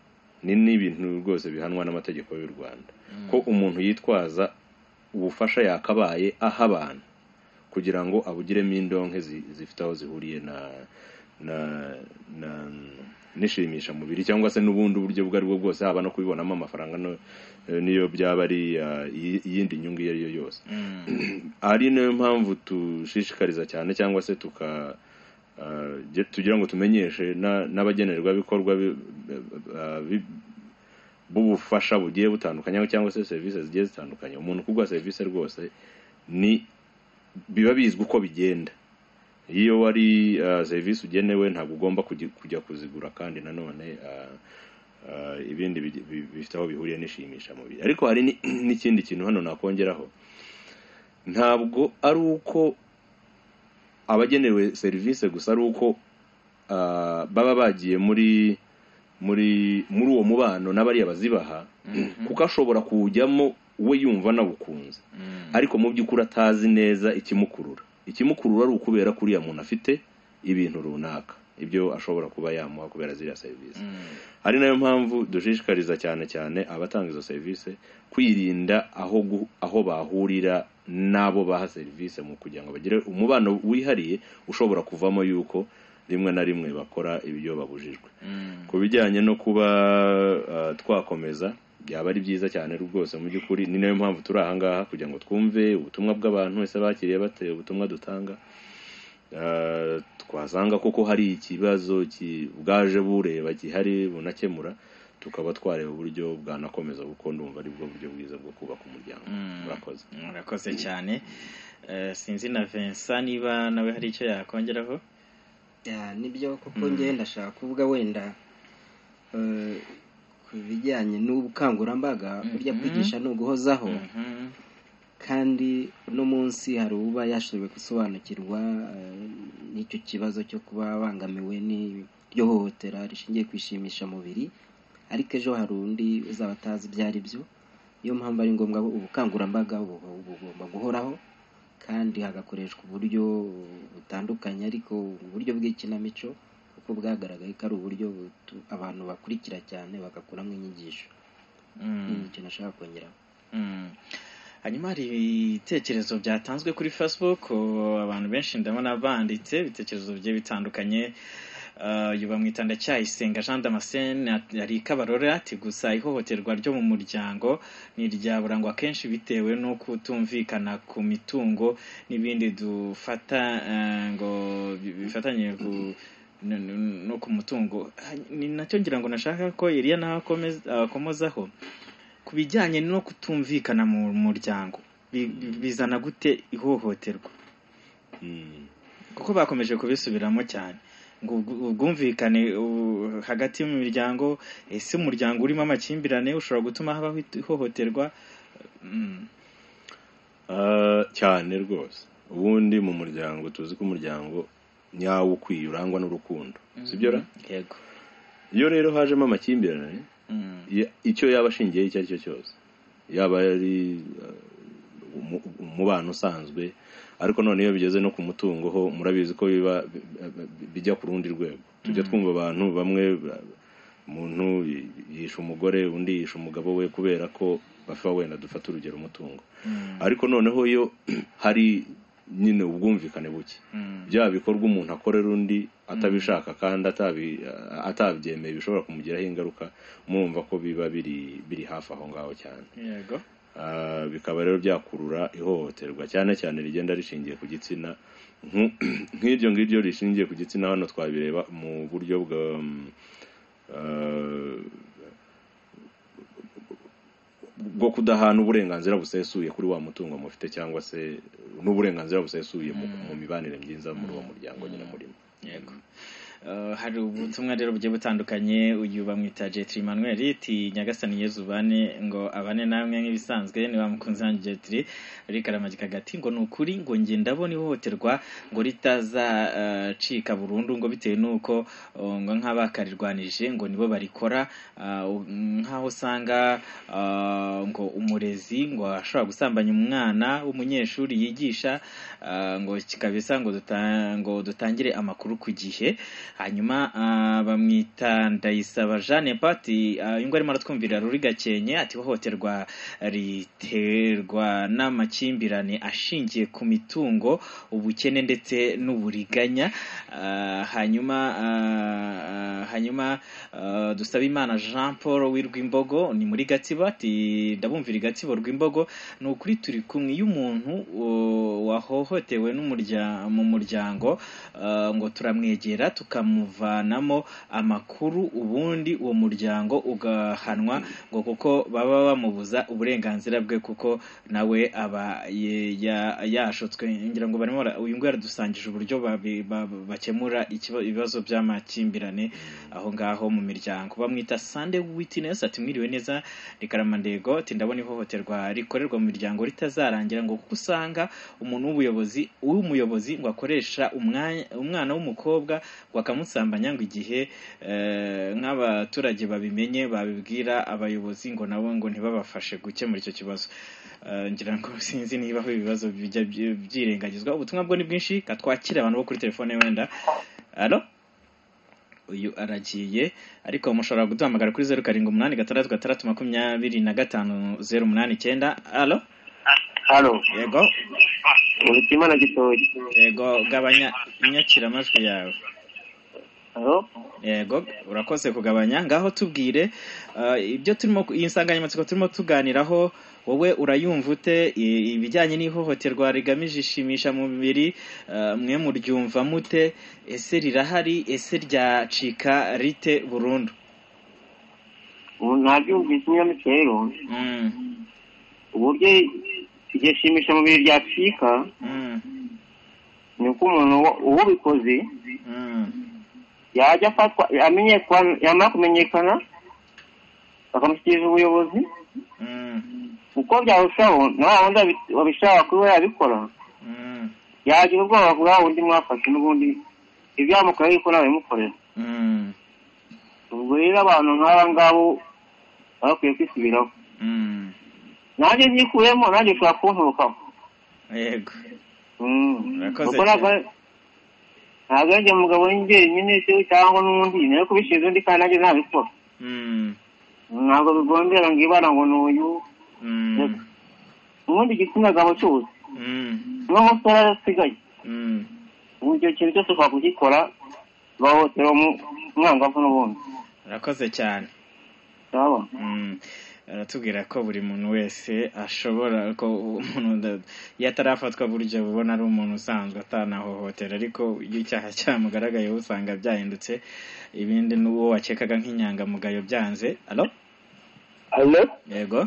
ni n'ibintu rwose bihanwa n'amategeko y'u rwanda ko umuntu yitwaza ubufasha yakabaye aha abantu kugira ngo abugiremo indonke zi- zifite aho zihuriye na na na nishimisha mubiri cyangwa se n'ubundi buryo ubwo ari bwo bwose haba no kubibonamo amafaranga no- niyo byaba ari uh, iyi- iyindi nyungu iyo ari yo yose ari nayo mpamvu dushishikariza cyane cyangwa se tuka ah, ge- tugira ngo tumenyeshe na- n'abagenerwabikorwa bi- ah, bi- b'ubufasha bugiye butandukanye cyangwa se serivisi zigiye zitandukanye umuntu kuguha serivisi rwose ni biba bizwi uko bigenda iyo wari ah, serivisi ugenewe ntabwo ugomba kujya kujya kuzigura kandi nanone ah, ah, ibindi bi- bi- bifite aho bihuriye n'ishimisha mubiri ariko hari ni- n'ikindi kintu hano nakongeraho ntabwo ari uko abagenewe serivisi gusa ari uko ah, baba bagiye muri muri muri uwo mubano n'abariya bazibaha kuko ashobora kuwujyamo we yumva nawukunze ariko mu by'ukuri atazi neza ikimukurura ikimukurura ari ukubera ko uriya muntu afite ibintu runaka ibyo ashobora kuba yamuha kubera ziriya serivisi ari nayo mpamvu dushishikariza cyane cyane abatanga izo serivisi kwirinda aho gu- aho bahurira n'abo baha serivisi mu kugira ngo bagire umubano wihariye ushobora kuvamo yuko rimwe na rimwe bakora ibyo babujijwe ku bijyanye no kuba ah, twakomeza byaba ari byiza cyane rwose mu by'ukuri ni nayo mpamvu turi aha ngaha kugira ngo twumve ubutumwa bw'abantu wese bakiriye bate ubutumwa dutanga Ah, twasanga koko hari ikibazo ki- bwaje bureba gihari bunakemura tukaba twareba uburyo bwanakomeza kuko ndumva ari bwo buryo bwiza bwo kubaka umuryango murakoze murakoze cyane Eh, sinzi na Vincent niba nawe hari icyo yakongeraho Ya, nibyo kuko ngewe ndashaka kuvuga wenda eh, ku bijyanye n'ubukangurambaga burya kwigisha ni uguhozaho kandi uno munsi hari uba yashoboye gusobanukirwa eh, n'icyo kibazo cyo kuba abangamiwe n'iryo hohotera rishingiye kwishimisha mubiri ariko ejo hari undi uzaba atazi ibyo ari byo niyo mpamvu ari ngombwa ko ubukangurambaga bu- bugomba guhoraho kandi hagakoreshwa uburyo butandukanye ariko uburyo bw'ikinamico kuko bwagaragaye ko ari uburyo butu- abantu bakurikira cyane bagakuramo inyigisho ni ikintu nashaka kongeraho Mm. hanyuma hari ibitekerezo byatanzwe kuri facebook uh, abantu benshi ndabona banditse ibitekerezo bigiye bitandukanye Uh, uyu bamwita ndacyayisenga jean damascene at- ari kabarore ati gusa ihohoterwa ryo mu muryango ni irya burangwa kenshi bitewe no kutumvikana ku mitungo n'ibindi dufata uh, ngo bi- bifatanye ku no- no- no ku mutungo Ah, ni nacyo ngira ngo nashaka ko Eliya nawe akomeza- akomozaho ku bijyanye no kutumvikana mu muryango bi- bi- bizana gute ihohoterwa kuko bakomeje kubisubiramo cyane ngo ubw- ubwumvikane u- hagati mu miryango ese umuryango urimo amakimbirane ushobora gutuma habaho ihohoterwa Mm. Ah, cyane rwose ubundi mu muryango tuzi ko umuryango nyawo ukwiye urangwa n'urukundo sibyo ra yego iyo rero hajemo amakimbirane Mm. ya- icyo yaba ashingiyeho icyo ari cyo cyose yaba ari uh, umu- umubano usanzwe ariko none iyo bigeze no ku mutungo ho murabizi ko biba bi- bi- bijya ku rundi rwego tujya Mhm. twumva abantu bamwe ba- umuntu yi- yisha umugore undi yisha umugabo we kubera ko bafa wenda dufata urugero umutungo ariko noneho iyo hari nyine ubwumvikane buke bya bikorwa umuntu akorera undi atabishaka kandi atabi- atabyemeye bishobora kumugiraho ingaruka murumva ko biba biri biri hafi aho ngaho cyane yego Ah, bikaba rero byakurura ihohoterwa cyane cyane rigenda rishingiye ku gitsina Nku- nk'iryo ngiryo rishingiye ku gitsina hano twabireba mu buryo bwa mm, ah, bwo kudahana uburenganzira busesuye kuri wa mutungo mufite cyangwa se n'uburenganzira busesuye mu, mu mibanire myiza muri uwo muryango nyine murimo yego Uh, hari ubutumwa rero bugiye butandukanye uyu bamwita jetri manuel iti nyagasani yezu ubane ngo abane namwe nk'ibisanzwe ni wa mukunzi wanjye jetri ari karamagika gati ngo ni ukuri ngo njye ndabona ihohoterwa ngo ritazacika burundu ngo bitewe n'uko uh, ngo nk'abakarirwanije ngo nibo barikora uh, u- nk'aho usanga uh, ngo umurezi ngo ashobora gusambanya umwana w'umunyeshuri yigisha uh, ngo kikabisa ngo duta- ngo dutangire amakuru ku gihe hanyuma ah, bamwita ndayisaba jeanne pati ngo arimo aratwumvira ruri gakenke ati ihohoterwa riterwa n'amakimbirane ashingiye ku mitungo ubukene ndetse n'uburiganya Ah, hanyuma ah, ah, hanyuma ah, dusabe imana jean paul w'irwimbogo ni muri gatsibo ati ndabumvira i gatsibo rw'imbogo ni ukuri turi kumwe iyo umuntu uh, wahohotewe n'umurya- mu muryango uh, ngo turamwegera tukamuvanamo amakuru ubundi uwo muryango ugahanwa ngo kuko baba bamubuza uburenganzira bwe kuko nawe aba ye- ya- yashotswe ngira ngo barimo bara- uyu nguyu yaradusangije uburyo babi- ba- bakemura ikiba- ibibazo by'amakimbirane aho ngaho mu miryango bamwita Sunday witness ati mwiriwe neza rikaramandego ati ndabona ihohoterwa rikorerwa mu miryango ritazarangira ngo kuko usanga umuntu w'ubuyobozi w'umuyobozi ngo akoresha umwanya umwana w'umukobwa ngo akamusambanya ngo igihe eh, nk'abaturage babimenye babibwira abayobozi ngo nabo ngo ntibabafashe gukemura icyo kibazo Eh, ngira ngo sinzi niba aho ibibazo bijya byi- byirengagizwa ubutumwa bwo ni bwinshi katwakire abantu bo kuri telefone wenda alo uyu aragiye ariko mushobora kuduhamagara kuri zeru karindwi umunani gatandatu gatandatu makumyabiri na gatanu zeru umunani icyenda alo Hano, yego mu bitima na gitoki. yego gabanya inyakiramajwi yawe yego urakoze kugabanya ngaho tubwire ah, ibyo turimo iyi nsanganyamatsiko turimo tuganiraho wowe urayumva ute I- ibijyanye n'ihohoterwa rigamije ishimisha mu mubiri ah, mwe muryumva mute ese rirahari ese ryacika rite burundu ubu ntabyo bwiza inyamutse rero uburyo iryo shimisha mubiri ryacika ni uko umuntu wa- uwubikoze yajya afatwa amenyekana yamara kumenyekana bakamushyikiriza ubuyobozi uko byarushaho na wa wundi wabi- wabishaka kuba yabikora yagira ubwoba bwa wundi mwafashe n'ubundi ibyamukora yuko nawe bimukorera ubwo rero abantu nk'aba ngabo baba bakwiye kwisubiraho nanjye nyikuyemo nanjye ushobora kunturukaho yego kuko urakoze cyane. ntabwo ari- ntabwo ari njye mugabo njyenyine se cyangwa n'undi nawe kubishinzwe undi kandi nanjye nabikora Mm, ntabwo bigombera ngo ibara ngo ni uyu mm, ubundi igitsina gabo cyose mm, n'umusore arasigaye mm. ubu icyo kintu cyose ushobora kugikora bahohotera umu- umwangavu n'ubundi urakoze cyane urabona Mm, aratubwira ko buri muntu wese ashobora ko umuntu nda- iyo atarafatwa buryo ubona ari umuntu usanzwe atanahohotera ariko iyo icyaha cyamugaragayeho usanga byahindutse ibindi n'uwo wakekaga nk'inyangamugayo byanze alo hano yego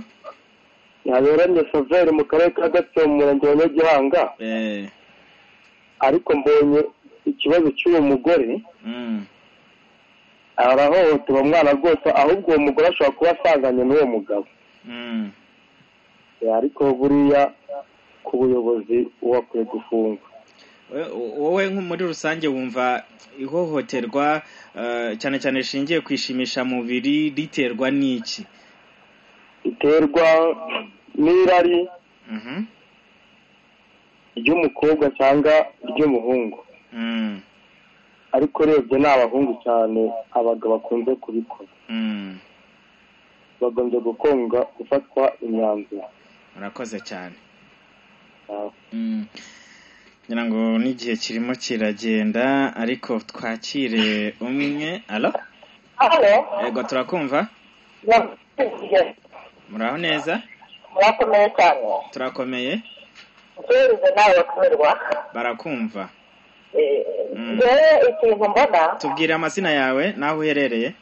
yaberanye soveri mu karere ka gatsibo mu murenge wa nyagihanga eh ariko mbonye ikibazo cy'uwo mugore mm, arahohotera umwana rwose ahubwo uwo mugore ashobora kuba asanganye n'uwo mugabo mm, Eh, ariko buriya ku buyobozi uwo akwiye gufungwa We- wowe nko muri rusange wumva ihohoterwa eh, cyane cyane rishingiye ku ishimishamubiri riterwa n'iki riterwa n'irari Mhm, ry'umukobwa cyangwa ry'umuhungu mm, ariko urebye ni abahungu cyane abagabo bakunze kubikora mm. bagombye gukonga gufatwa imyanzuro urakoze cyane Mm. ngira ngo n'igihe kirimo kiragenda ariko twakire umwe alo hano yego turakumva muraho neza murakomeye cyane turakomeye uhereze nawe bakamirwa barakumva Mm. njyewe ikintu mbona tubwire amazina yawe n'aho uherereye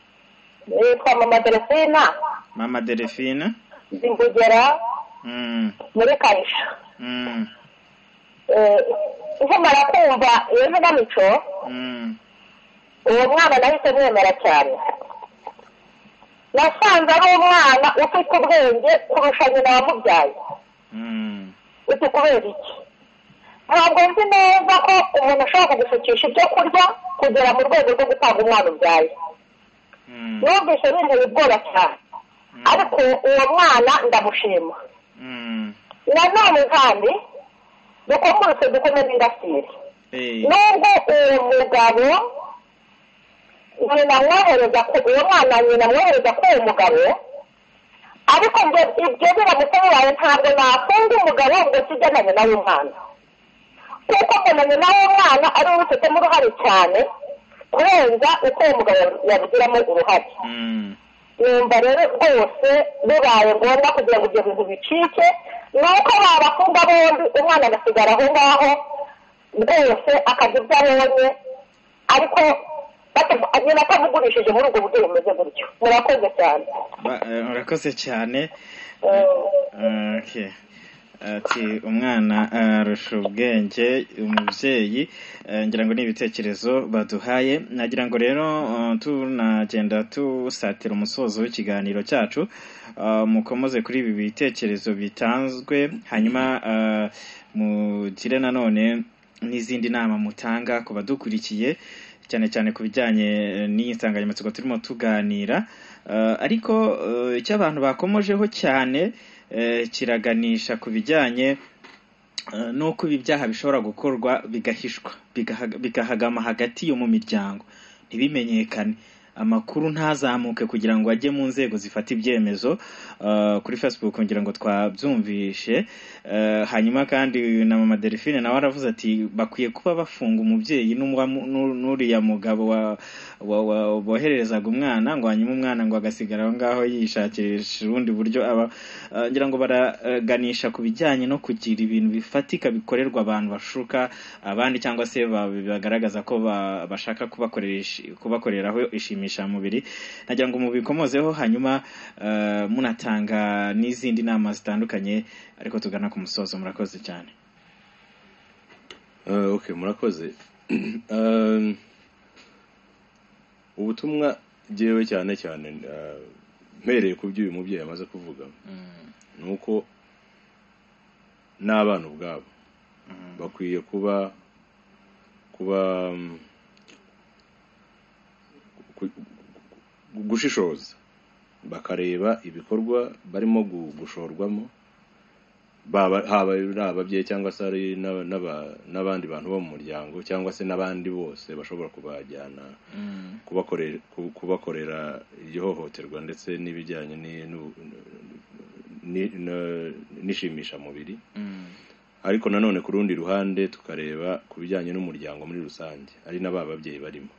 nitwa mama delphine mama delphine zingugera Mm, muri karisha mm, Eh, nkimara kumva iyo mvuganico mm, uwo mwana nahise mwemera cyane nasanze ari umwana ufite ubwenge kurusha nyina wamubyaye mm, uti kubera iki ntabwo nzi neza ko umuntu ashobora kugusukisha ibyo kurya kugera mu rwego rwo gutanga umwana ubyaye numvise binteye ubwoba cyane ariko uwo mwana ndamushima mm. nanone kandi dukomotse dukomeze indasitiri Eh, nubwo uwo mugabo nyina amwohereza ku uwo mwana nyina amwohereza ku uwo mugabo ariko ngo ibyo biramutse bibaye ntabwo nakunda umugabo ngo sijye na nyina w'umwana kuko ngo na nyina w'umwana ari we ubifitemo uruhare cyane kurenza uko uwo mugabo yabigiramo uruhare mm, numva rero rwose bibaye ngombwa kugira ngo ibyo bintu bicike ni uko babakunda bombi umwana agasigara aho ngaho rwose akajya ibyo abonye ariko batavu- nyina atamugurishije muri ubwo buryo bumeze gutyo murakoze cyane ba- eh, urakoze cyane Okay. ati umwana arusha ubwenge umubyeyi eh, ngira ngo ni ibitekerezo baduhaye nagira ngo rero eh, tunagenda dusatira umusozo w'ikiganiro cyacu eh, mukomeze kuri ibi bitekerezo bitanzwe hanyuma eh, mugire nanone n'izindi nama mutanga ku badukurikiye cyane cyane ku bijyanye eh, n'iyi nsanganyamatsiko turimo tuganira Eh, ariko eh, icyo abantu bakomojeho cyane eh, kiraganisha ku bijyanye eh, n'uko ibi byaha bishobora gukorwa bigahishwa bigahaga- bigahagama hagati yo mu miryango ntibimenyekane amakuru ntazamuke kugira ngo ajye mu nzego zifata ibyemezo uh, kuri facebook ngira ngo twabyumvishe Uh, hanyuma kandi na mama delphine nawe aravuze ati bakwiye kuba bafunga umubyeyi n'umwa- n'u- n'uriya mugabo wa- wa- wa- bohererezaga umwana ngo hanyuma umwana ngo agasigara aho ngaho yishakisha ubundi buryo aba uh, ngira ngo baraganisha ku bijyanye no kugira ibintu bifatika bikorerwa abantu bashuka abandi cyangwa se ba- bagaragaza ko ba- bashaka kubakoresha- kubakoreraho ishimishamubiri nagira ngo mubikomozeho hanyuma uh, munatanga n'izindi nama zitandukanye ariko tugana ku musozo murakoze cyane Eh, okay murakoze Um, ubutumwa ngewe cyane cyane eh, mpereye ku byo uyu mubyeyi amaze kuvuga ni uko n'abana ubwabo bakwiye kuba kuba mm, ku- ku- gushishoza bakareba ibikorwa barimo gu- gushorwamo baba haba ari ababyeyi cyangwa se ari n'aba- n'aba- n'abandi bantu bo mu muryango cyangwa se n'abandi bose bashobora kubajyana kubakorera ku- kubakorera iryo hohoterwa ndetse n'ibijyanye ni- n'u- ni- na- n'ishimishamubiri ariko nanone ku rundi ruhande tukareba ku bijyanye n'umuryango muri rusange ari na ba babyeyi barimo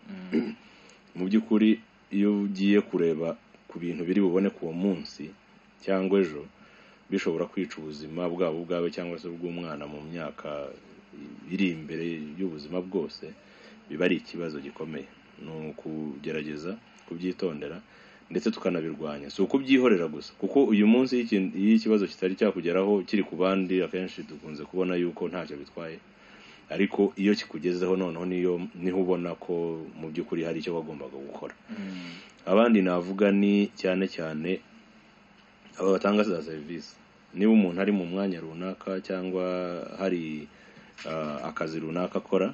mu by'ukuri iyo ugiye kureba ku bintu biri bubone ku uwo munsi cyangwa ejo bishobora kwica ubuzima bwabo ubwawe cyangwa se ubw'umwana mu myaka iri imbere y'ubuzima bwose biba ari ikibazo gikomeye ni ukugerageza kubyitondera ndetse tukanabirwanya si ukubyihorera gusa kuko uyu munsi iyo ikin- iyo ikibazo kitari cyakugeraho kiri ku bandi akenshi dukunze kubona yuko ntacyo bitwaye ariko iyo kikugezeho noneho niyo niho ubona ko mu by'ukuri hari icyo wagombaga gukora abandi navuga ni cyane cyane aba batanga za serivisi niba umuntu ari mu mwanya runaka cyangwa hari ah, akazi runaka akora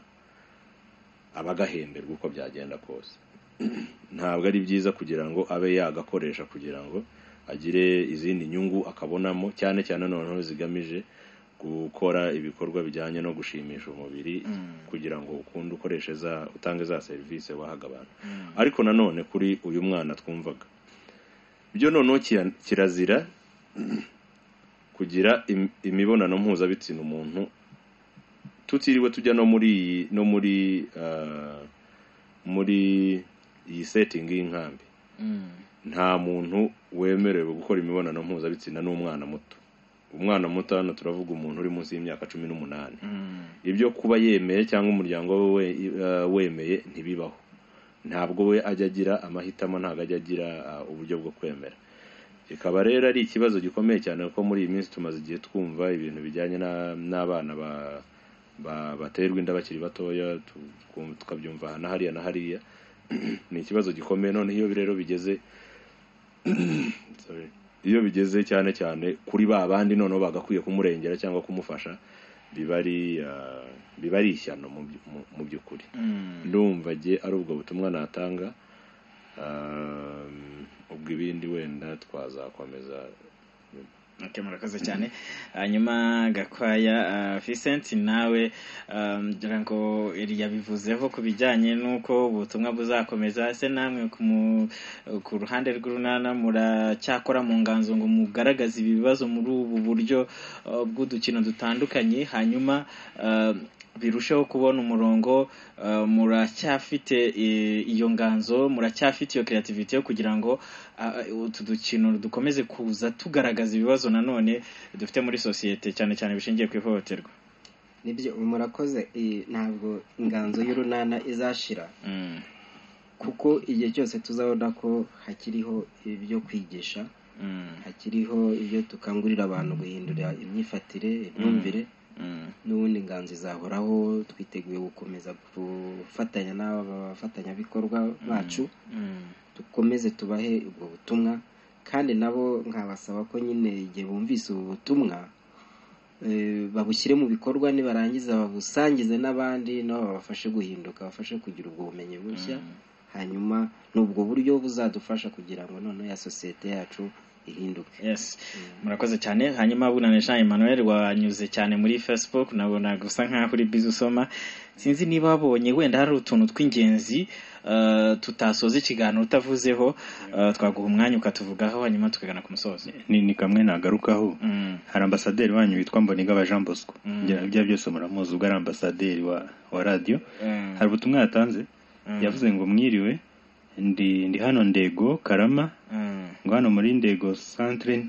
aba agahemberwa uko byagenda kose ntabwo ari byiza kugira ngo abe yagakoresha kugira ngo agire izindi nyungu akabonamo cyane cyane noneho zigamije gukora ibikorwa bijyanye no gushimisha umubiri kugira ngo ukunde ukoreshe za utange za serivisi wahaga abantu ariko nanone kuri uyu mwana twumvaga byo noneho kira- kirazira kugira im- imibonano mpuzabitsina umuntu tutiriwe tujya no muri iyi no muri ah, muri iyi setting y'inkambi nta muntu wemerewe gukora imibonano mpuzabitsina n'umwana muto umwana muto hano turavuga umuntu uri munsi y'imyaka cumi n'umunani ibyo kuba yemeye cyangwa umuryango we we- ah, wemeye ntibibaho ntabwo we ajya agira amahitamo ntabwo ajya agira ah, uburyo bwo kwemera kikaba rero ari ikibazo gikomeye cyane kuko muri iyi minsi tumaze igihe twumva ibintu bijyanye na- n'abana ba ba- baterwa inda bakiri batoya tu- tukabyumva aha na hariya na hariya ni ikibazo gikomeye noneho iyo rero bigeze sorry, iyo bigeze cyane cyane kuri ba bandi noneho bagakwiye kumurengera cyangwa kumufasha biba ari ah, biba ari ishyano mu by- mu- mu by'ukuri ndumva jye ari ubwo butumwa natanga Um, ubwo ibindi wenda twazakomeza okay, murakoze cyane hanyuma gakwaya uh, Vincent nawe um, ngira ngo yabivuzeho ku bijyanye n'uko ubutumwa buzakomeza se namwe ku mu- ku ruhande rw'urunana muracyakora mu nganzo ngo mugaragaze ibibazo muri ubu buryo uh, bw'udukino dutandukanye hanyuma uh, birusheho kubona umurongo uh, muracyafite eh, iyo nganzo muracyafite iyo creativity yo kugira ngo ah, utu dukino dukomeze kuza tugaragaza ibibazo nanone dufite muri sosiyete cyane cyane bishingiye ku ihohoterwa nibyo murakoze eh, ntabwo inganzo y'urunana izashira kuko igihe cyose tuzabona ko hakiriho ibyo kwigisha hakiriho ibyo dukangurira abantu guhindura imyifatire imyumvire n'ubundi inganzo izahoraho twiteguye gukomeza gufatanya n'aba bafatanyabikorwa bacu dukomeze tubahe ubwo butumwa kandi nabo nkabasaba ko nyine igihe bumvise ubu butumwa eh, babushyire mu bikorwa nibarangiza babusangize n'abandi nabo babafashe guhinduka babafashe kugira ubwo bumenyi bushya hanyuma ni ubwo buryo buzadufasha kugira ngo noneho ya sosiyete yacu ihinduke yes murakoze cyane hanyuma bunane jean emmanuel wanyuze cyane muri facebook nabona gusa nkaho uri bizi usoma sinzi niba wabonye wenda hari utuntu tw'ingenzi eh, tutasoza ikiganiro utavuzeho eh, twaguha umwanya ukatuvugaho hanyuma tukagana ku musozo ni ni kamwe nagarukaho Mm. hari ambasaderi wanyu witwa mbonigaba jean bosco Mm. Bya- ibyo byose muramuzi ubwo ari ambasaderi wa wa radiyo Mm. hari ubutumwa yatanze Mm. yavuze ngo mwiriwe ndi ndi hano ndego karama Mm. ngo hano muri ndego centre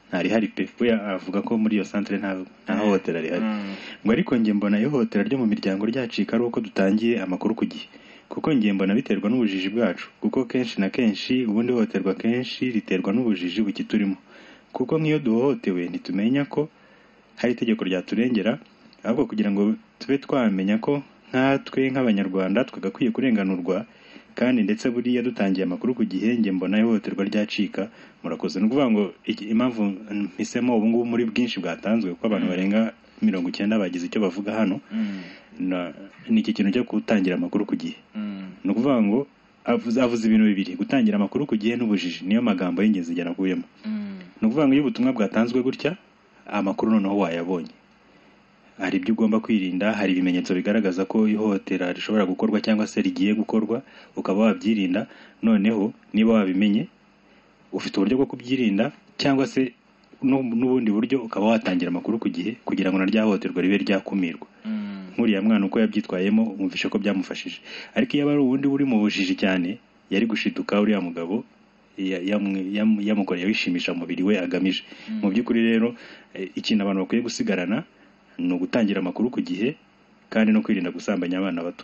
ntarihari pe we avuga ko muri iyo centre nta nta hohotera rihari Mm. ngo ariko njye mbona ihohotera ryo mu miryango ryacika ari uko dutangiye amakuru ku gihe kuko njye mbona biterwa n'ubujiji bwacu kuko kenshi na kenshi ubundi ihohoterwa kenshi riterwa n'ubujiji bukiturimo kuko nk'iyo duhohotewe ntitumenya ko hari itegeko ryaturengera ahubwo kugira ngo tube twamenya ko nkatwe nk'abanyarwanda twagakwiye kurenganurwa kandi ndetse buriya dutangiye amakuru ku gihe njye mbona ihohoterwa ryacika murakoze ni ukuvuga ngo iki- impamvu mpisemo ubu ngubu muri bwinshi bwatanzwe kuko abantu barenga mirongo icyenda bagize icyo bavuga hano Mm. na- ni iki kintu cyo gutangira amakuru ku gihe Mm. ni ukuvuga ngo avuze avuze ibintu bibiri gutangira amakuru ku gihe n'ubujiji niyo magambo y'ingenzi njye nakuyemo Mm. ni ukuvuga ngo iyo ubutumwa bwatanzwe gutya amakuru noneho wayabonye hari ibyo ugomba kwirinda hari ibimenyetso bigaragaza ko ihohotera rishobora gukorwa cyangwa se rigiye gukorwa ukaba wabyirinda noneho niba wabimenye ufite uburyo bwo kubyirinda cyangwa se nu- n'ubundi buryo ukaba watangira amakuru ku gihe kugira ngo na rya hohoterwa ribe ryakumirwa nk'uriya mwana uko yabyitwayemo umvishe ko byamufashije ariko iyo aba ari uwundi uri mu bujiji cyane yari gushiduka uriya mugabo ya- yamwe- yam- yamukoreye wishimisha umubiri we agamije mu by'ukuri rero eh, ikintu abantu bakwiye gusigarana ni ugutangira amakuru ku gihe kandi no kwirinda gusambanya abana bato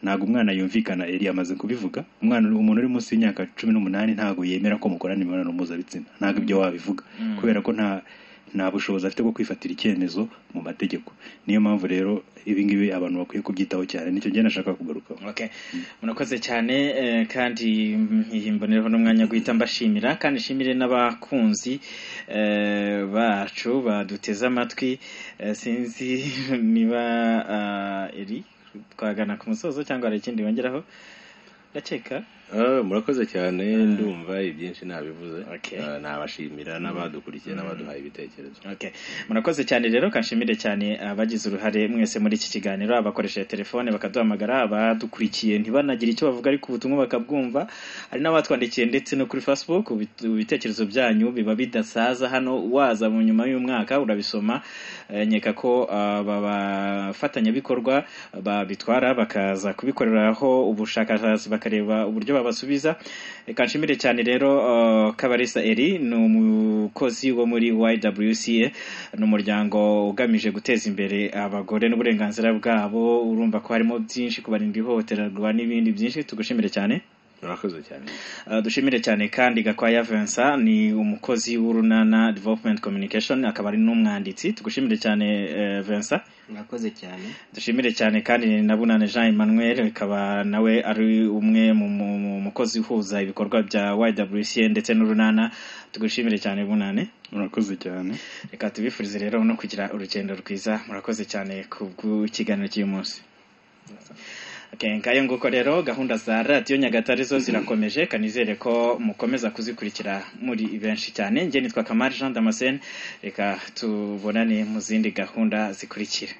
ntabwo umwana yumvikana eri amaze kubivuga umwana umuntu uri munsi y'imyaka cumi n'umunani ntabwo yemera ko mukorana imibonano mpuzabitsina ntabwo ibyo wabivuga Mm. kubera ko nta nta bushobozi afite bwo kwifatira icyemezo mu mategeko niyo mpamvu rero ibi ngibi abantu bakwiye kubyitaho cyane nicyo njye nashaka kugarukaho Okay. murakoze cyane eh, kandi mbonereho n'umwanya wo guhita mbashimira kandi nshimire n'abakunzi eh, bacu baduteze amatwi Eh, sinzi niba ah, iri twagana ku musozo cyangwa hari ikindi wongeraho ndakeka Ah, murakoze cyane ndumva ibyinshi nabivuze Ah, nabashimira n'abadukurikiye n'abaduhaye ibitekerezo Okay. murakoze cyane rero kanshimire cyane abagize uruhare mwese muri iki kiganiro abakoresheje telefone bakaduhamagara abadukurikiye ntibanagira icyo bavuga ariko ubutumwa bakabwumva hari n'abatwandikiye ndetse no kuri facebook ubit- ibitekerezo byanyu biba bidasaza hano waza mu nyuma y'umwaka urabisoma Eh, nkeka ko ah, aba bafatanyabikorwa babitwara bakaza kubikoreraho ubushakashatsi bakareba uburyo babasubiza reka nshimire cyane rero ah, kabarisa eri ni umukozi wo muri ywca ni umuryango ugamije guteza imbere abagore n'uburenganzira bwabo urumva ko harimo byinshi kubarinda ihohoterwa n'ibindi byinshi tugushimire cyane murakoze cyane Uh, dushimire cyane kandi Gakwaya Vincent ni umukozi w'urunana development communication akaba ari n'umwanditsi tugushimire cyane eh, Vincent mwakoze cyane dushimire cyane kandi na Bunane Jean Emmanuel akaba nawe ari umwe mu mu- mu mukozi uhuza ibikorwa bya YWCA ndetse n'urunana tugushimire cyane Bunane murakoze cyane reka tubifurize rero no kugira urugendo rwiza murakoze cyane ku bw'ikiganiro cy'uyu munsi Okay, ngayo nguko rero gahunda za radiyo nyagatare zo zirakomeje kanizere ko mukomeza kuzikurikira muri benshi cyane njye nitwa kamari jean damascene reka tubonane mu zindi gahunda zikurikira